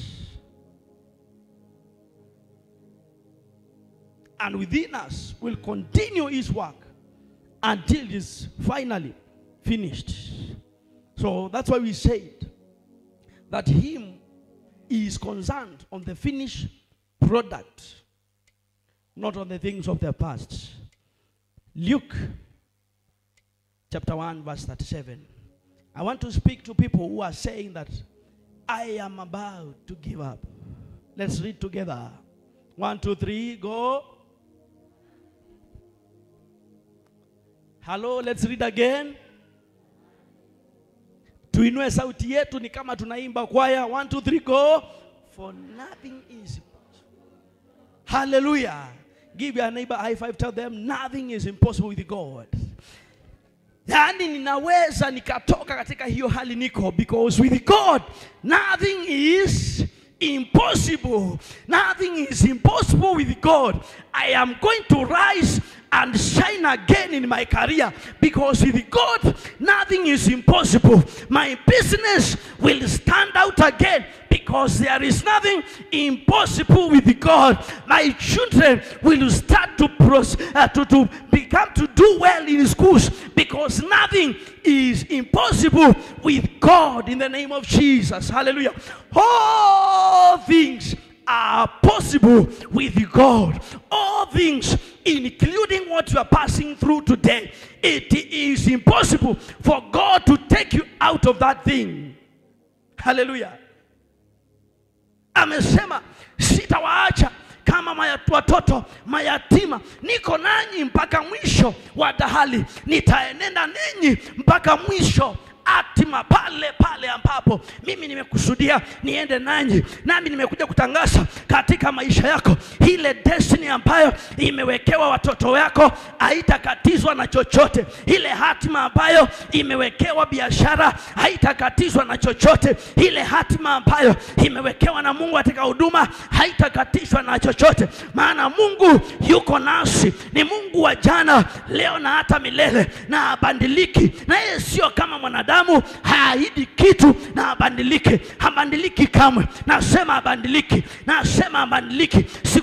and within us will continue his work until it is finally finished. So that's why we said that him is concerned on the finished product, not on the things of the past. Luke chapter 1, verse 37. I want to speak to people who are saying that I am about to give up. Let's read together. One, two, three, go. Hello, let's read again. Tuinue sauti yetu ni kama tunaimba kwaya. One, two, three, go. For nothing is Hallelujah. Give your neighbor a high five. Tell them nothing is impossible with God. Yaani ninaweza nikatoka katika hiyo hali niko because with God nothing is impossible. Nothing is impossible with God. I am going to rise and shine again in my career because with God nothing is impossible. My business will stand out again because there is nothing impossible with God. My children will start to, pros- uh, to, to become to do well in schools because nothing is impossible with God in the name of Jesus. Hallelujah. All things are possible with God. All things, including what you are passing through today, it is impossible for God to take you out of that thing. Hallelujah. Amesema sitawaacha kama maya- watoto mayatima, niko nanyi mpaka mwisho wa dahali, nitaenenda ninyi mpaka mwisho hatima pale pale ambapo mimi nimekusudia niende nanyi, nami nimekuja kutangaza katika maisha yako ile destiny ambayo imewekewa watoto wako haitakatizwa na chochote. Ile hatima ambayo imewekewa biashara haitakatizwa na chochote. Ile hatima ambayo imewekewa na Mungu katika huduma haitakatishwa na chochote, maana Mungu yuko nasi, ni Mungu wa jana, leo na hata milele, na habadiliki, na yeye sio kama mwanadamu, haahidi kitu na habadiliki, habadiliki kamwe. Nasema habadiliki, nasema habadiliki. Siku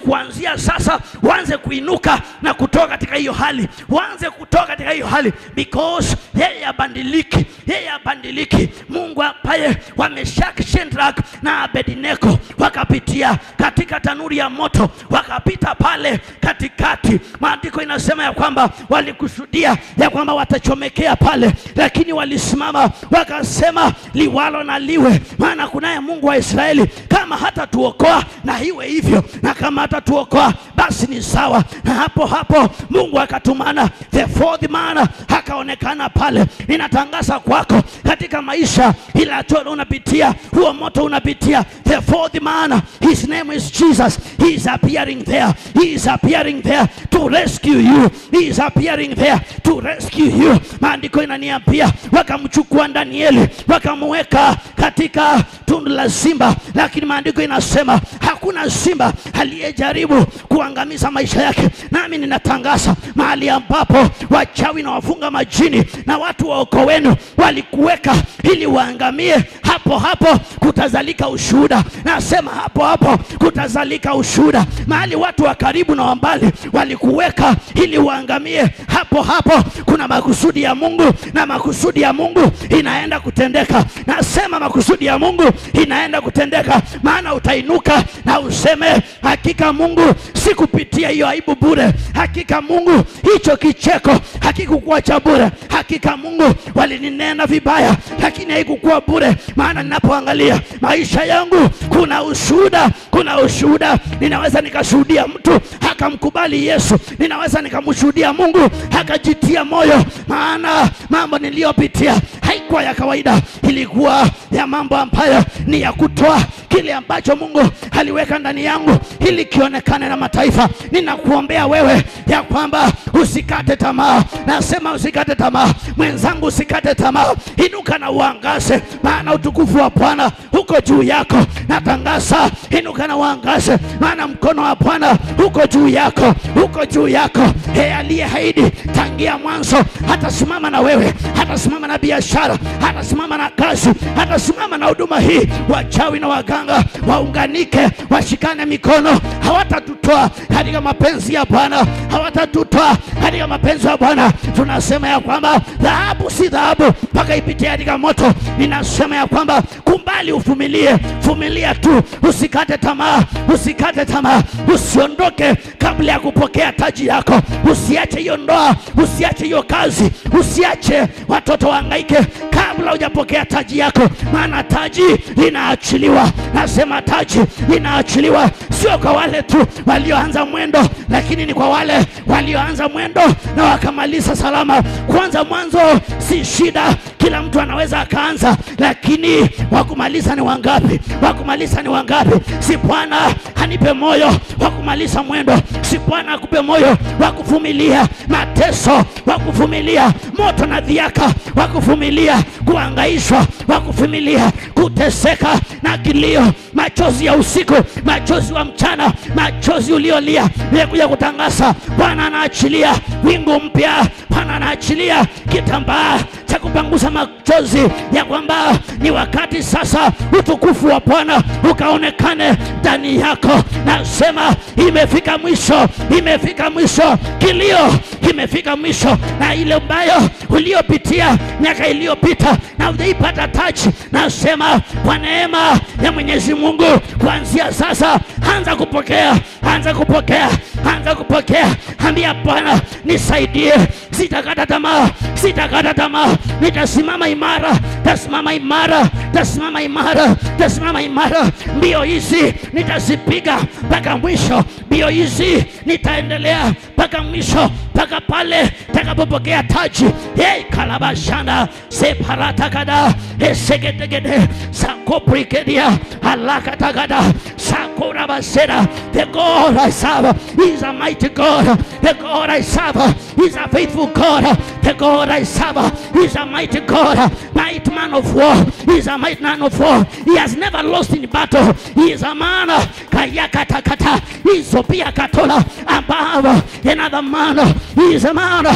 kuanzia sasa uanze kuinuka na kutoka katika hiyo hali, uanze kutoka katika hiyo hali, because yeye abadiliki, yeye abadiliki. Mungu ambaye wameshaki Shadrach na Abednego wakapitia katika tanuri ya moto, wakapita pale katikati. Maandiko inasema ya kwamba walikusudia ya kwamba watachomekea pale, lakini walisimama wakasema, liwalo na liwe, maana kunaye Mungu wa Israeli. Kama hatatuokoa na iwe hivyo, na kama hatatuokoa basi ni sawa. Na hapo hapo Mungu akatumana the fourth man akaonekana pale. Ninatangaza kwako katika maisha ila hatua unapitia, huo moto unapitia, the fourth man, his name is Jesus. He is appearing there, he is appearing there to rescue you, he is appearing there to rescue you. Maandiko inaniambia wakamchukua Danieli wakamuweka katika tundu la simba, lakini maandiko inasema hakuna simba aliyejaribu kuangamiza maisha yake. Nami ninatangaza mahali ambapo wachawi na wafunga majini na watu wa ukoo wenu walikuweka ili waangamie, hapo hapo kutazalika ushuhuda. Nasema hapo hapo kutazalika ushuhuda. Mahali watu wa karibu na wa mbali walikuweka ili waangamie, hapo hapo kuna makusudi ya Mungu, na makusudi ya Mungu inaenda kutendeka. Nasema makusudi ya Mungu inaenda kutendeka, maana utainuka na useme hakika Mungu sikupitia hiyo aibu bure. Hakika Mungu hicho kicheko hakikukuwa cha bure. Hakika Mungu walininena vibaya, lakini haikukuwa bure, maana ninapoangalia maisha yangu kuna ushuhuda, kuna ushuhuda. Ninaweza nikashuhudia mtu akamkubali Yesu, ninaweza nikamshuhudia Mungu akajitia moyo, maana mambo niliyopitia haikuwa ya kawaida, ilikuwa ya mambo ambayo ni ya kutoa kile ambacho Mungu aliweka ndani yangu ili kionekane na mataifa. Ninakuombea wewe ya kwamba usikate tamaa, nasema usikate tamaa, mwenzangu, usikate tamaa, inuka na uangaze, maana utukufu wa Bwana uko juu yako. Natangaza, inuka na uangaze, maana mkono wa Bwana uko juu yako, uko juu yako. Yeye aliyeahidi tangia mwanzo hatasimama na wewe, hatasimama na biashara, hatasimama na kazi, hatasimama na huduma hii. Wachawi na waganga waunganike, washikane mikono, hawatatutoa katika mapenzi ya Bwana, hawatatutoa katika mapenzi ya Bwana. Tunasema ya kwamba dhahabu si dhahabu mpaka ipitie katika moto. Ninasema ya kwamba kumbali, uvumilie, vumilia tu, usikate tamaa, usikate tamaa, usiondoke kabla ya kupokea taji yako. Usiache hiyo ndoa, usiache hiyo kazi, usiache watoto wahangaike kabla hujapokea taji yako, maana taji linaachiliwa. Nasema taji linaachiliwa, sio kwa wale tu walioanza mwendo, lakini ni kwa wale walioanza mwendo na wakamaliza salama. Kwanza mwanzo si shida, kila mtu anaweza akaanza, lakini wakumaliza ni wangapi? Wakumaliza ni wangapi? Si Bwana anipe moyo wa kumaliza mwendo, si Bwana akupe moyo wa kuvumilia mateso, wa kuvumilia moto na dhiaka, wa kuvumilia kuangaishwa, wa kuvumilia kuteseka na kilio, machozi ya usiku, machozi wa mchana, machozi uliolia. Nimekuja kutangaza, Bwana anaachilia wingu mpya, Bwana anaachilia kitambaa cha kupangusa machozi, ya kwamba ni wakati sasa utukufu wa Bwana ukaonekane ndani yako. Nasema imefika mwisho, imefika mwisho, kilio kimefika mwisho, na ile ambayo uliopitia miaka iliyopita na ujaipata taji, nasema kwa neema ya Mwenyezi Mungu, kuanzia sasa anza kupokea, anza kupokea, anza kupokea. Ambia Bwana, nisaidie, sitakata tamaa, sitakata tamaa, nitasimama imara, tasimama imara, tasimama imara, tasimama imara. Mbio hizi nitazipiga mpaka mwisho, mbio hizi nitaendelea mpaka mwisho, mpaka pale takapopokea taji. Hey, kalabashana separatakada esegetegede sakoprikedia alakatagada sakorabasera. The God I serve is a mighty God. The God I serve is a faithful God. The God I serve is a mighty God. Mighty man of war. He is a mighty man of war. He has never lost in battle. He is a man kayakatakata. He is Sophia Katola above another man. He is a man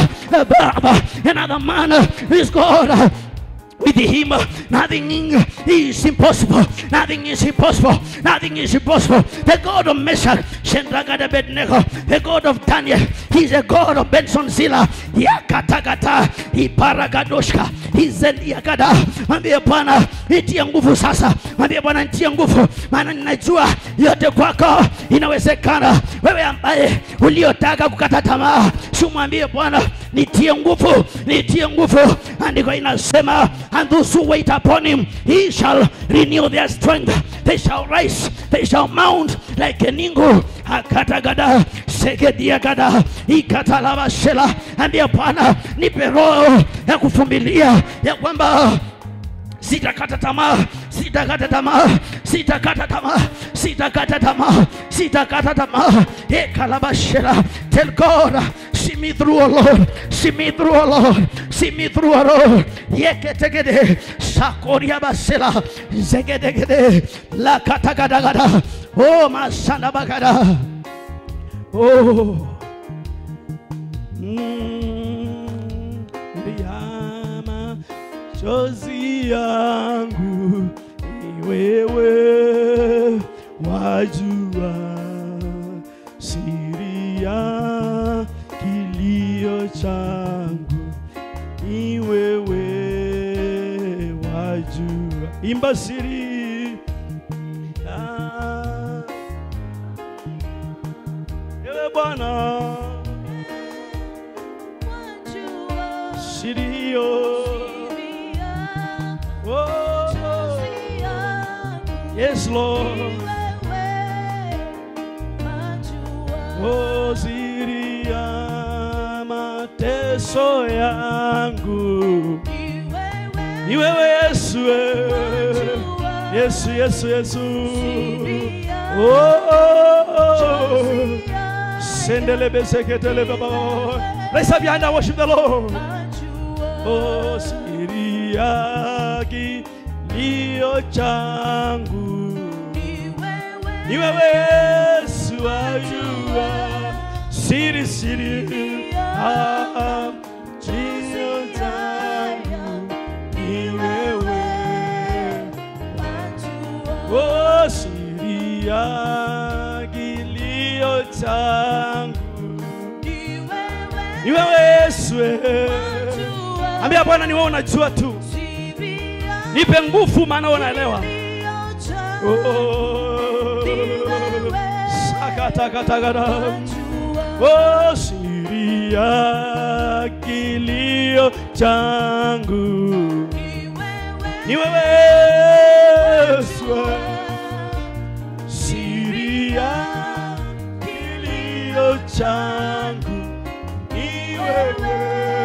above another man. He is God with him nothing is impossible nothing is impossible nothing is impossible the god of meshach Shendragada Abednego, the God of Daniel. He's a God of Benson Zilla. Yakatagata, Iparagadoshka, Izeliagada. Mwambie Bwana, nitie nguvu sasa. Mwambie Bwana, nitie nguvu, maana ninajua yote kwako inawezekana. Wewe ambaye uliotaka kukata tamaa, si mwambie Bwana, nitie nguvu, nitie nguvu. Andiko inasema, and those who wait upon him, he shall renew their strength. They shall rise, they shall mount like an eagle. Akatagada, segediagada, ikatalabashela. Ambia Bwana, nipe roho ya kuvumilia, ya kwamba sitakata tamaa, sitakata tamaa, sitakata tamaa, sitakata tamaa, sitakata tamaa. Ekalabashela, tell God, see me through, oh Lord, see me through, oh Lord, see me through, oh Lord. Yeketegede, sakoria basela, zegedegede, lakatagadagada, oh masana bagada, oh. Mm, Ndiama chozi yangu ni wewe wajua siri ya kilio changu ni wewe wajua imba siri ya ewe Bwana siri hiyo oh, oh. yes Lord oh, siri ya mateso yangu ni wewe Yesu eh. Yesu Yesu Yesu oh, oh, oh. sendele beseketele baba Raise up your hand and worship the Lord. Oh, siri ya kilio changu ni wewe Yesu wajua siri siri ah, kilio changu ni wewe oh, siri ya kilio changu ni wewe Yesu eh. Ambia Bwana ni wewe unajua tu, nipe nguvu, maana wewe unaelewa. Oh, sakatakatagada. Oh, siri ya kilio changu ni wewe Yesu eh. siri ya kilio changu ni wewe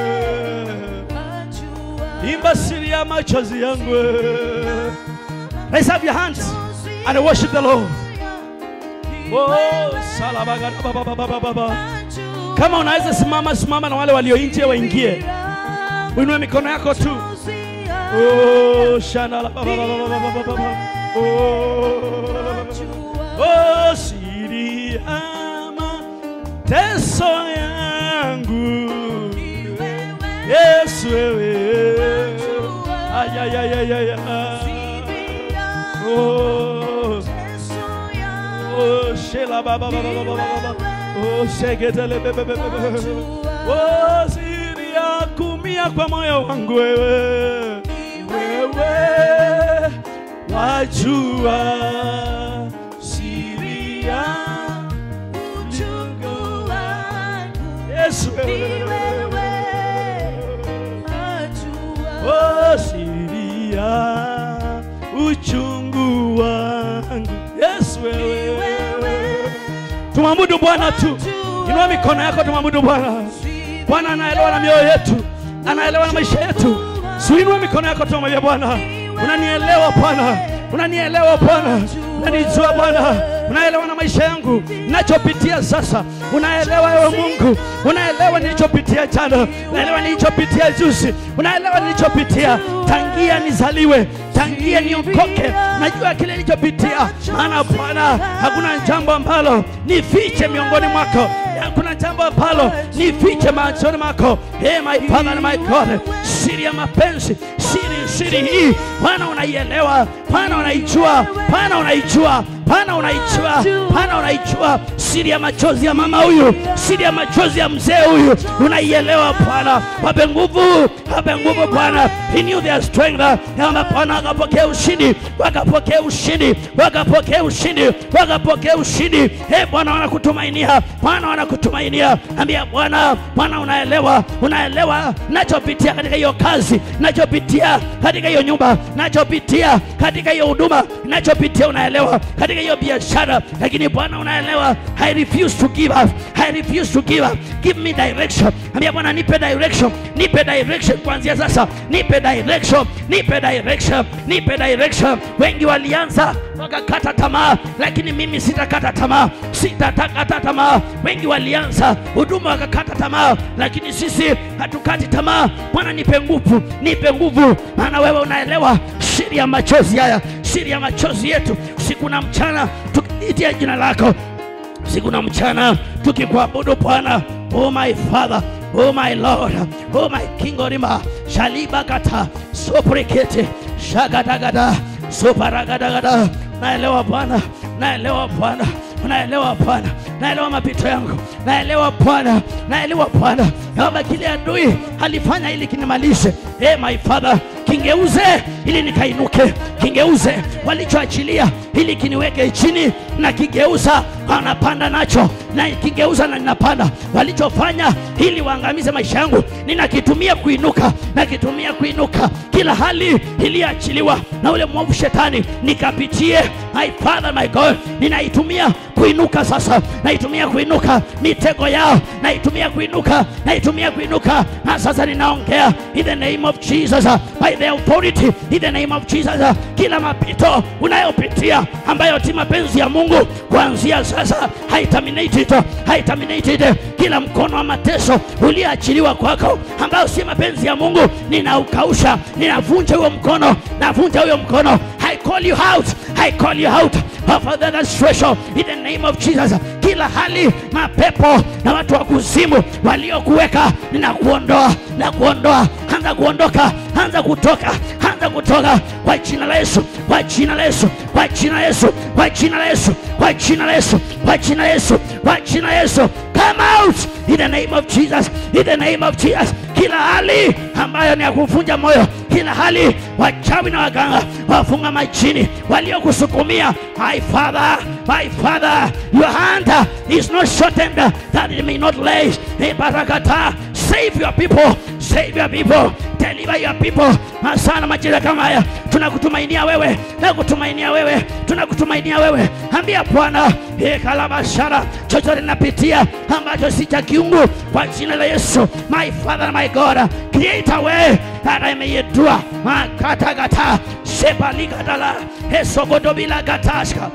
imba siri ya machozi yangu raise up your hands and worship the Lord oh salabagada baba baba baba baba kama unaweza simama simama na wale walio nje waingie uinue mikono yako tu oh shana la baba baba baba baba baba oh oh siri ya mateso yangu Yesu wewe ayayayayaya oh oh shela baba baba baba baba oh sheketele bebe bebe bebe oh siri ya kumia kwa moyo wangu wewe wewe wajua siri ya Yesu wewe Oh, siri ya uchungu wangu Yesu wewe tumwabudu Bwana tu inua mikono yako tumwabudu Bwana Bwana anaelewa na mioyo yetu anaelewa na maisha yetu suinua mikono yako tumwambia Bwana unanielewa Bwana unanielewa Bwana unanijua Bwana unaelewa na maisha yangu ninachopitia sasa unaelewa ewe Mungu unaelewa nilichopitia jana unaelewa nilichopitia juzi unaelewa nilichopitia tangia nizaliwe tangia niokoke najua kile nilichopitia maana Bwana hakuna jambo ambalo nifiche miongoni mwako hakuna jambo ambalo nifiche machoni mwako hey my father and my God siri ya mapenzi siri siri hii Bwana unaielewa Bwana unaijua Bwana unaijua Bwana unaijua, Bwana unaijua siri ya machozi ya mama huyu, siri ya machozi ya mzee huyu, unaielewa Bwana. Wape nguvu, wape nguvu Bwana, renew their strength, kwamba Bwana wakapokea ushindi, wakapokea ushindi, wakapokea ushindi, wakapokea ushindi. Hey, Bwana wanakutumainia, Bwana wanakutumainia. Ambia Bwana, Bwana unaelewa, unaelewa nachopitia katika hiyo kazi, nachopitia katika hiyo nyumba, nachopitia katika hiyo huduma, nachopitia unaelewa katika hiyo biashara, lakini Bwana unaelewa. I refuse to give up, I refuse to give up. Give me direction. Ambia Bwana, nipe direction, nipe direction kuanzia sasa, nipe direction, nipe direction, nipe direction. Wengi walianza wakakata tamaa, lakini mimi sitakata tamaa, sitakata tamaa. Wengi walianza huduma wakakata tamaa, lakini sisi hatukati tamaa. Bwana, nipe nguvu, nipe nguvu, maana wewe unaelewa siri ya machozi haya, siri ya machozi yetu, usiku na mchana tukiitia jina lako usiku na mchana tukikuabudu Bwana. Oh my Father, oh my Lord, oh my King Orima shalibakata soprekete shagadagada soparagadagada. Naelewa Bwana, naelewa Bwana, naelewa Bwana, naelewa mapito yangu, naelewa Bwana, naelewa Bwana, kama kile adui alifanya ili kinimalishe. Hey my Father, kingeuze ili nikainuke, kingeuze walichoachilia ili kiniweke chini, na kigeuza wanapanda nacho, na kigeuza na ninapanda. Walichofanya ili waangamize maisha yangu, ninakitumia kuinuka, nakitumia kuinuka. Kila hali iliyoachiliwa na ule mwovu shetani nikapitie, my Father, my God, ninaitumia kuinuka sasa, naitumia kuinuka mitego yao, naitumia kuinuka, naitumia kuinuka, na sasa ninaongea in the name of Jesus, uh, by the authority in the name of Jesus. uh, Kila mapito unayopitia ambayo ti mapenzi ya Mungu kuanzia sasa haitaminate it, haitaminate it. Kila mkono wa mateso ulioachiliwa kwako ambao si mapenzi ya Mungu, ninaukausha, ninavunja huo mkono, navunja huyo mkono. I call you out, I call you out of that situation in the name of Jesus. Kila hali mapepo na watu wa kuzimu waliokuweka, ninakuondoa na kuondoa, anza kuondoka, anza kutoka, anza kutoka kwa jina la Yesu, kwa jina la Yesu, kwa jina la Yesu, kwa jina la Yesu, kwa jina la Yesu, kwa jina la Yesu, kwa jina la Yesu. Come out in the name of Jesus, in the name of Jesus. Kila hali ambayo ni ya kuvunja moyo, kila hali wachawi na waganga wafunga majini waliokusukumia, my Father, my Father, your hand is not shortened that it may not lay. Hey, barakata, save your people, save your people, deliver your people. Masana majira kama haya tunakutumainia wewe, tunakutumainia wewe, tunakutumainia wewe. Ambia Bwana, e kalabashara, chochote napitia ambacho si cha kiungu, kwa jina la Yesu, my Father, my God, create a way that I may endure. Makatagata sepaligadala esogodobila gatashka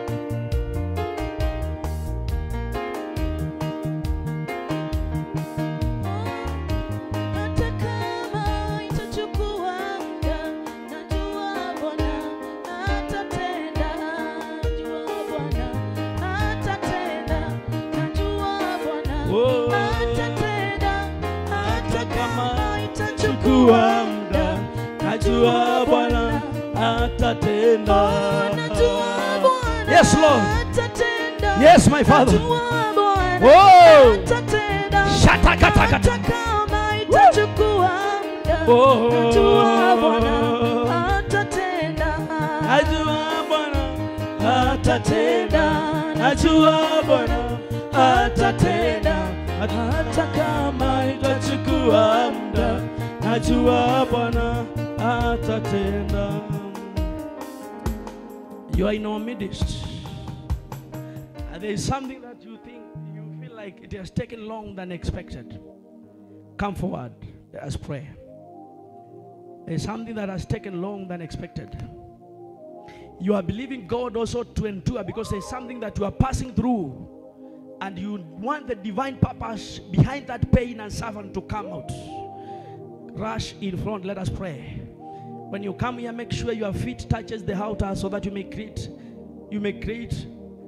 Hata kama itachukua muda, najua Bwana atatenda. Najua Bwana atatenda. Najua Bwana Oh. atatenda. Hata kama itachukua chukua muda, najua Bwana atatenda. Najua Bwana Yes, Lord. atatenda. Yes, my Father. Najua Bwana Oh. atatenda. Shatakatakata. Hata kama itachukua muda, Oh. najua Bwana atatenda. Najua Bwana atatenda, najua Bwana atatenda, hata kama itachukua muda, najua Bwana atatenda. You are in our midst. And there is something that you think you feel like it has taken long than expected. Come forward. Let us pray. There is something that has taken long than expected. You are believing God also to endure because there's something that you are passing through and you want the divine purpose behind that pain and suffering to come out. Rush in front, let us pray. When you come here, make sure your feet touches the altar so that you may create, you may create.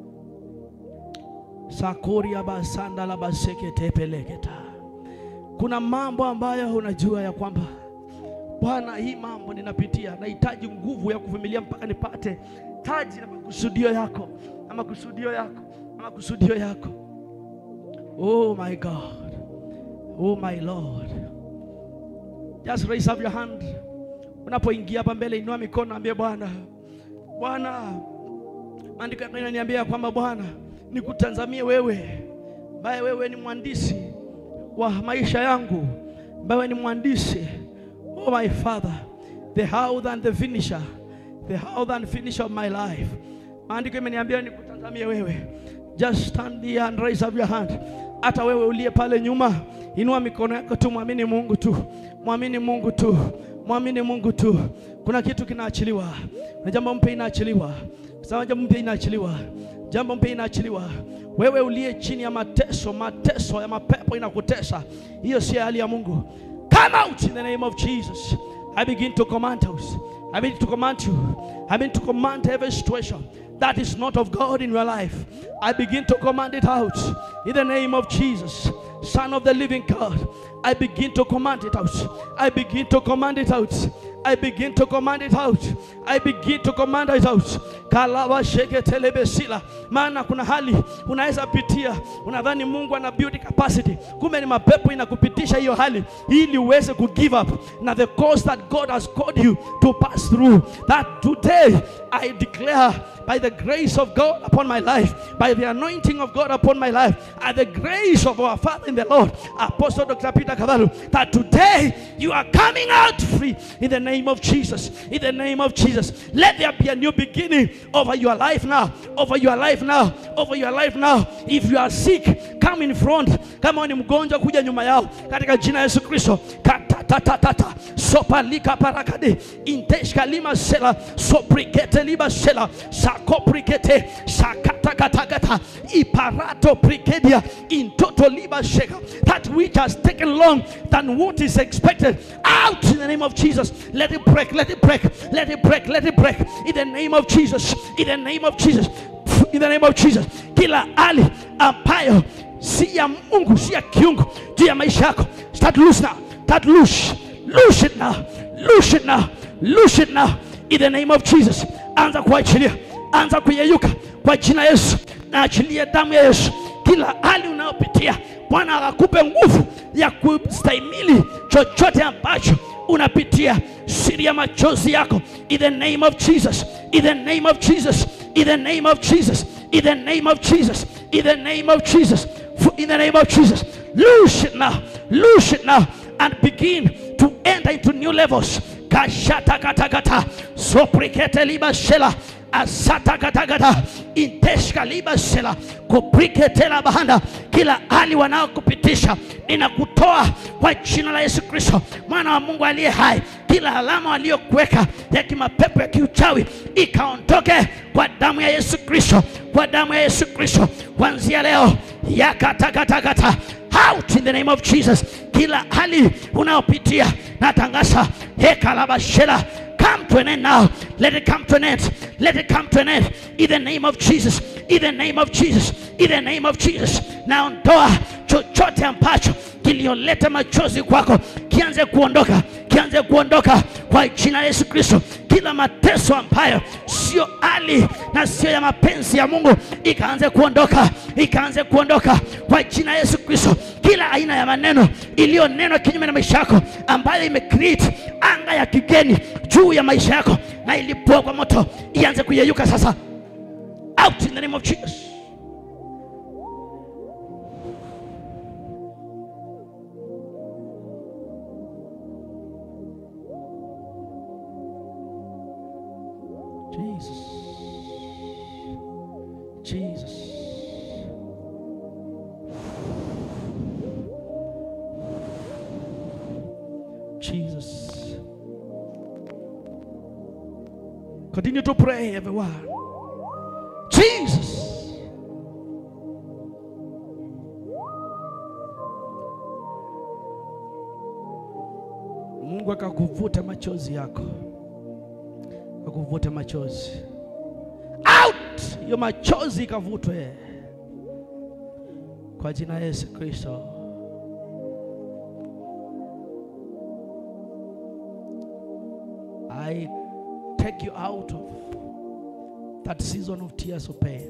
Sakoria basanda la baseke tepeleketa. Kuna mambo ambayo unajua ya kwamba Bwana, hii mambo ninapitia, nahitaji nguvu ya kuvumilia mpaka nipate taji na makusudio yako na makusudio yako na makusudio yako. Oh my God, oh my Lord, just raise up your hand. Unapoingia hapa mbele, inua mikono, ambie Bwana, Bwana, maandiko yako inaniambia kwamba Bwana, nikutazamie wewe, ambaye wewe ni mwandishi wa maisha yangu, ambaye wewe ni mwandishi Oh my Father, the how and the finisher, the how and finisher of my life. Maandiko imeniambia nikutazamie wewe. Just stand here and raise up your hand. Hata wewe uliye pale nyuma, inua mikono yako tu, mwamini Mungu tu, mwamini Mungu tu, mwamini Mungu tu. Kuna kitu kinaachiliwa, na jambo mpya inaachiliwa, sawa, jambo mpya inaachiliwa, jambo mpya inaachiliwa. Wewe uliye chini ya mateso, mateso ya mapepo inakutesa, hiyo si hali ya Mungu. Come out in the name of Jesus. I begin to command us. I begin to command you. I begin to command every situation that is not of God in your life. I begin to command it out in the name of Jesus, Son of the living God. I begin to command it out. I begin to command it out. I begin to command it out. I begin to command it out. Kalawa sheke telebesila. Maana kuna hali unaweza pitia, unadhani Mungu ana build capacity, kumbe ni mapepo inakupitisha hiyo hali ili uweze ku give up na the course that God has called you to pass through. That today I declare by the grace of God upon my life, by the anointing of God upon my life, and the grace of our Father in the Lord, Apostle Dr. Peter Kavalu, that today you are coming out free in the name of Jesus. In the name of Jesus. Let there be a new beginning over your life now, over your life now, over your life now. If you are sick, come in front. Kama ni mgonjwa, kuja nyuma yao katika jina la Yesu Kristo. Katatatata sopalika parakade inteshka lima sela soprikete liba sela sakoprikete sakatakatakata iparato prikedia intoto liba sheka that which has taken long than what is expected out in the name of Jesus let it break let it break let it break let it break in the name of Jesus in the name of Jesus in the name of Jesus kila hali ambayo si ya Mungu si ya kiungu juu ya maisha yako start loose now start loose loose it now loose it now loose it now in the name of Jesus anza kuachilia anza kuyeyuka kwa jina la Yesu na achilia damu ya Yesu kila hali unayopitia Bwana akakupe nguvu ya kustahimili chochote ambacho unapitia siri ya machozi yako in the name of Jesus in the name of Jesus in the name of Jesus in the name of Jesus in the name of Jesus in the name of Jesus loose it now loose it now and begin to enter into new levels kashata kata kata soprikete liba shela asata kata kata inteshka liba shela kuprikete la bahanda kila hali wanaokupitisha ninakutoa kwa jina la Yesu Kristo mwana wa Mungu aliye hai kila alama waliokuweka ya kimapepo ya kiuchawi ikaondoke kwa damu ya Yesu Kristo kwa damu ya Yesu Kristo kuanzia leo yakatakatakata out in the name of Jesus. Kila hali unayopitia natangaza hekalabashela come to an end now. Let it come to an end. Let it come to an end. In the name of Jesus. In the name of Jesus. In the name of Jesus. Naondoa chochote ambacho kilioleta machozi kwako kianze kuondoka, kianze kuondoka kwa jina la Yesu Kristo. Kila mateso ambayo sio hali na sio ya mapenzi ya Mungu ikaanze kuondoka, ikaanze kuondoka kwa jina la Yesu Kristo. Kila aina ya maneno iliyonenwa kinyume na maisha yako ambayo imecreate anga ya kigeni juu ya maisha yako na ilipua kwa moto, ianze kuyeyuka sasa, out in the name of Jesus. Jesus. Jesus. Jesus. Continue to pray, everyone. Jesus. Mungu akakuvuta machozi yako, akakuvuta machozi out, hiyo machozi ikavutwe kwa jina la Yesu Kristo. I take you out of that season of tears of pain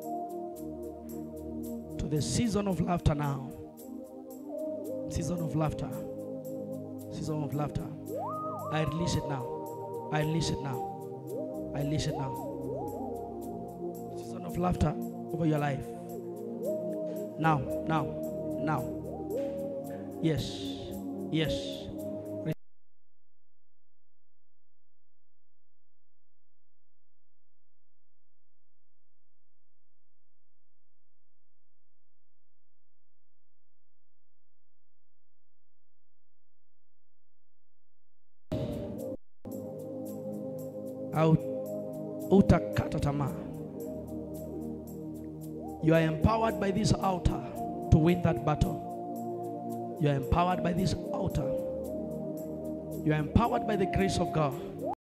to the season of laughter now. Season of laughter. Season of laughter. I release it now. I release it now. I release it now. Season of laughter over your life. Now, now, now. Yes. Yes. au utakata tamaa. You are empowered by this altar to win that battle. You are empowered by this altar. You are empowered by the grace of God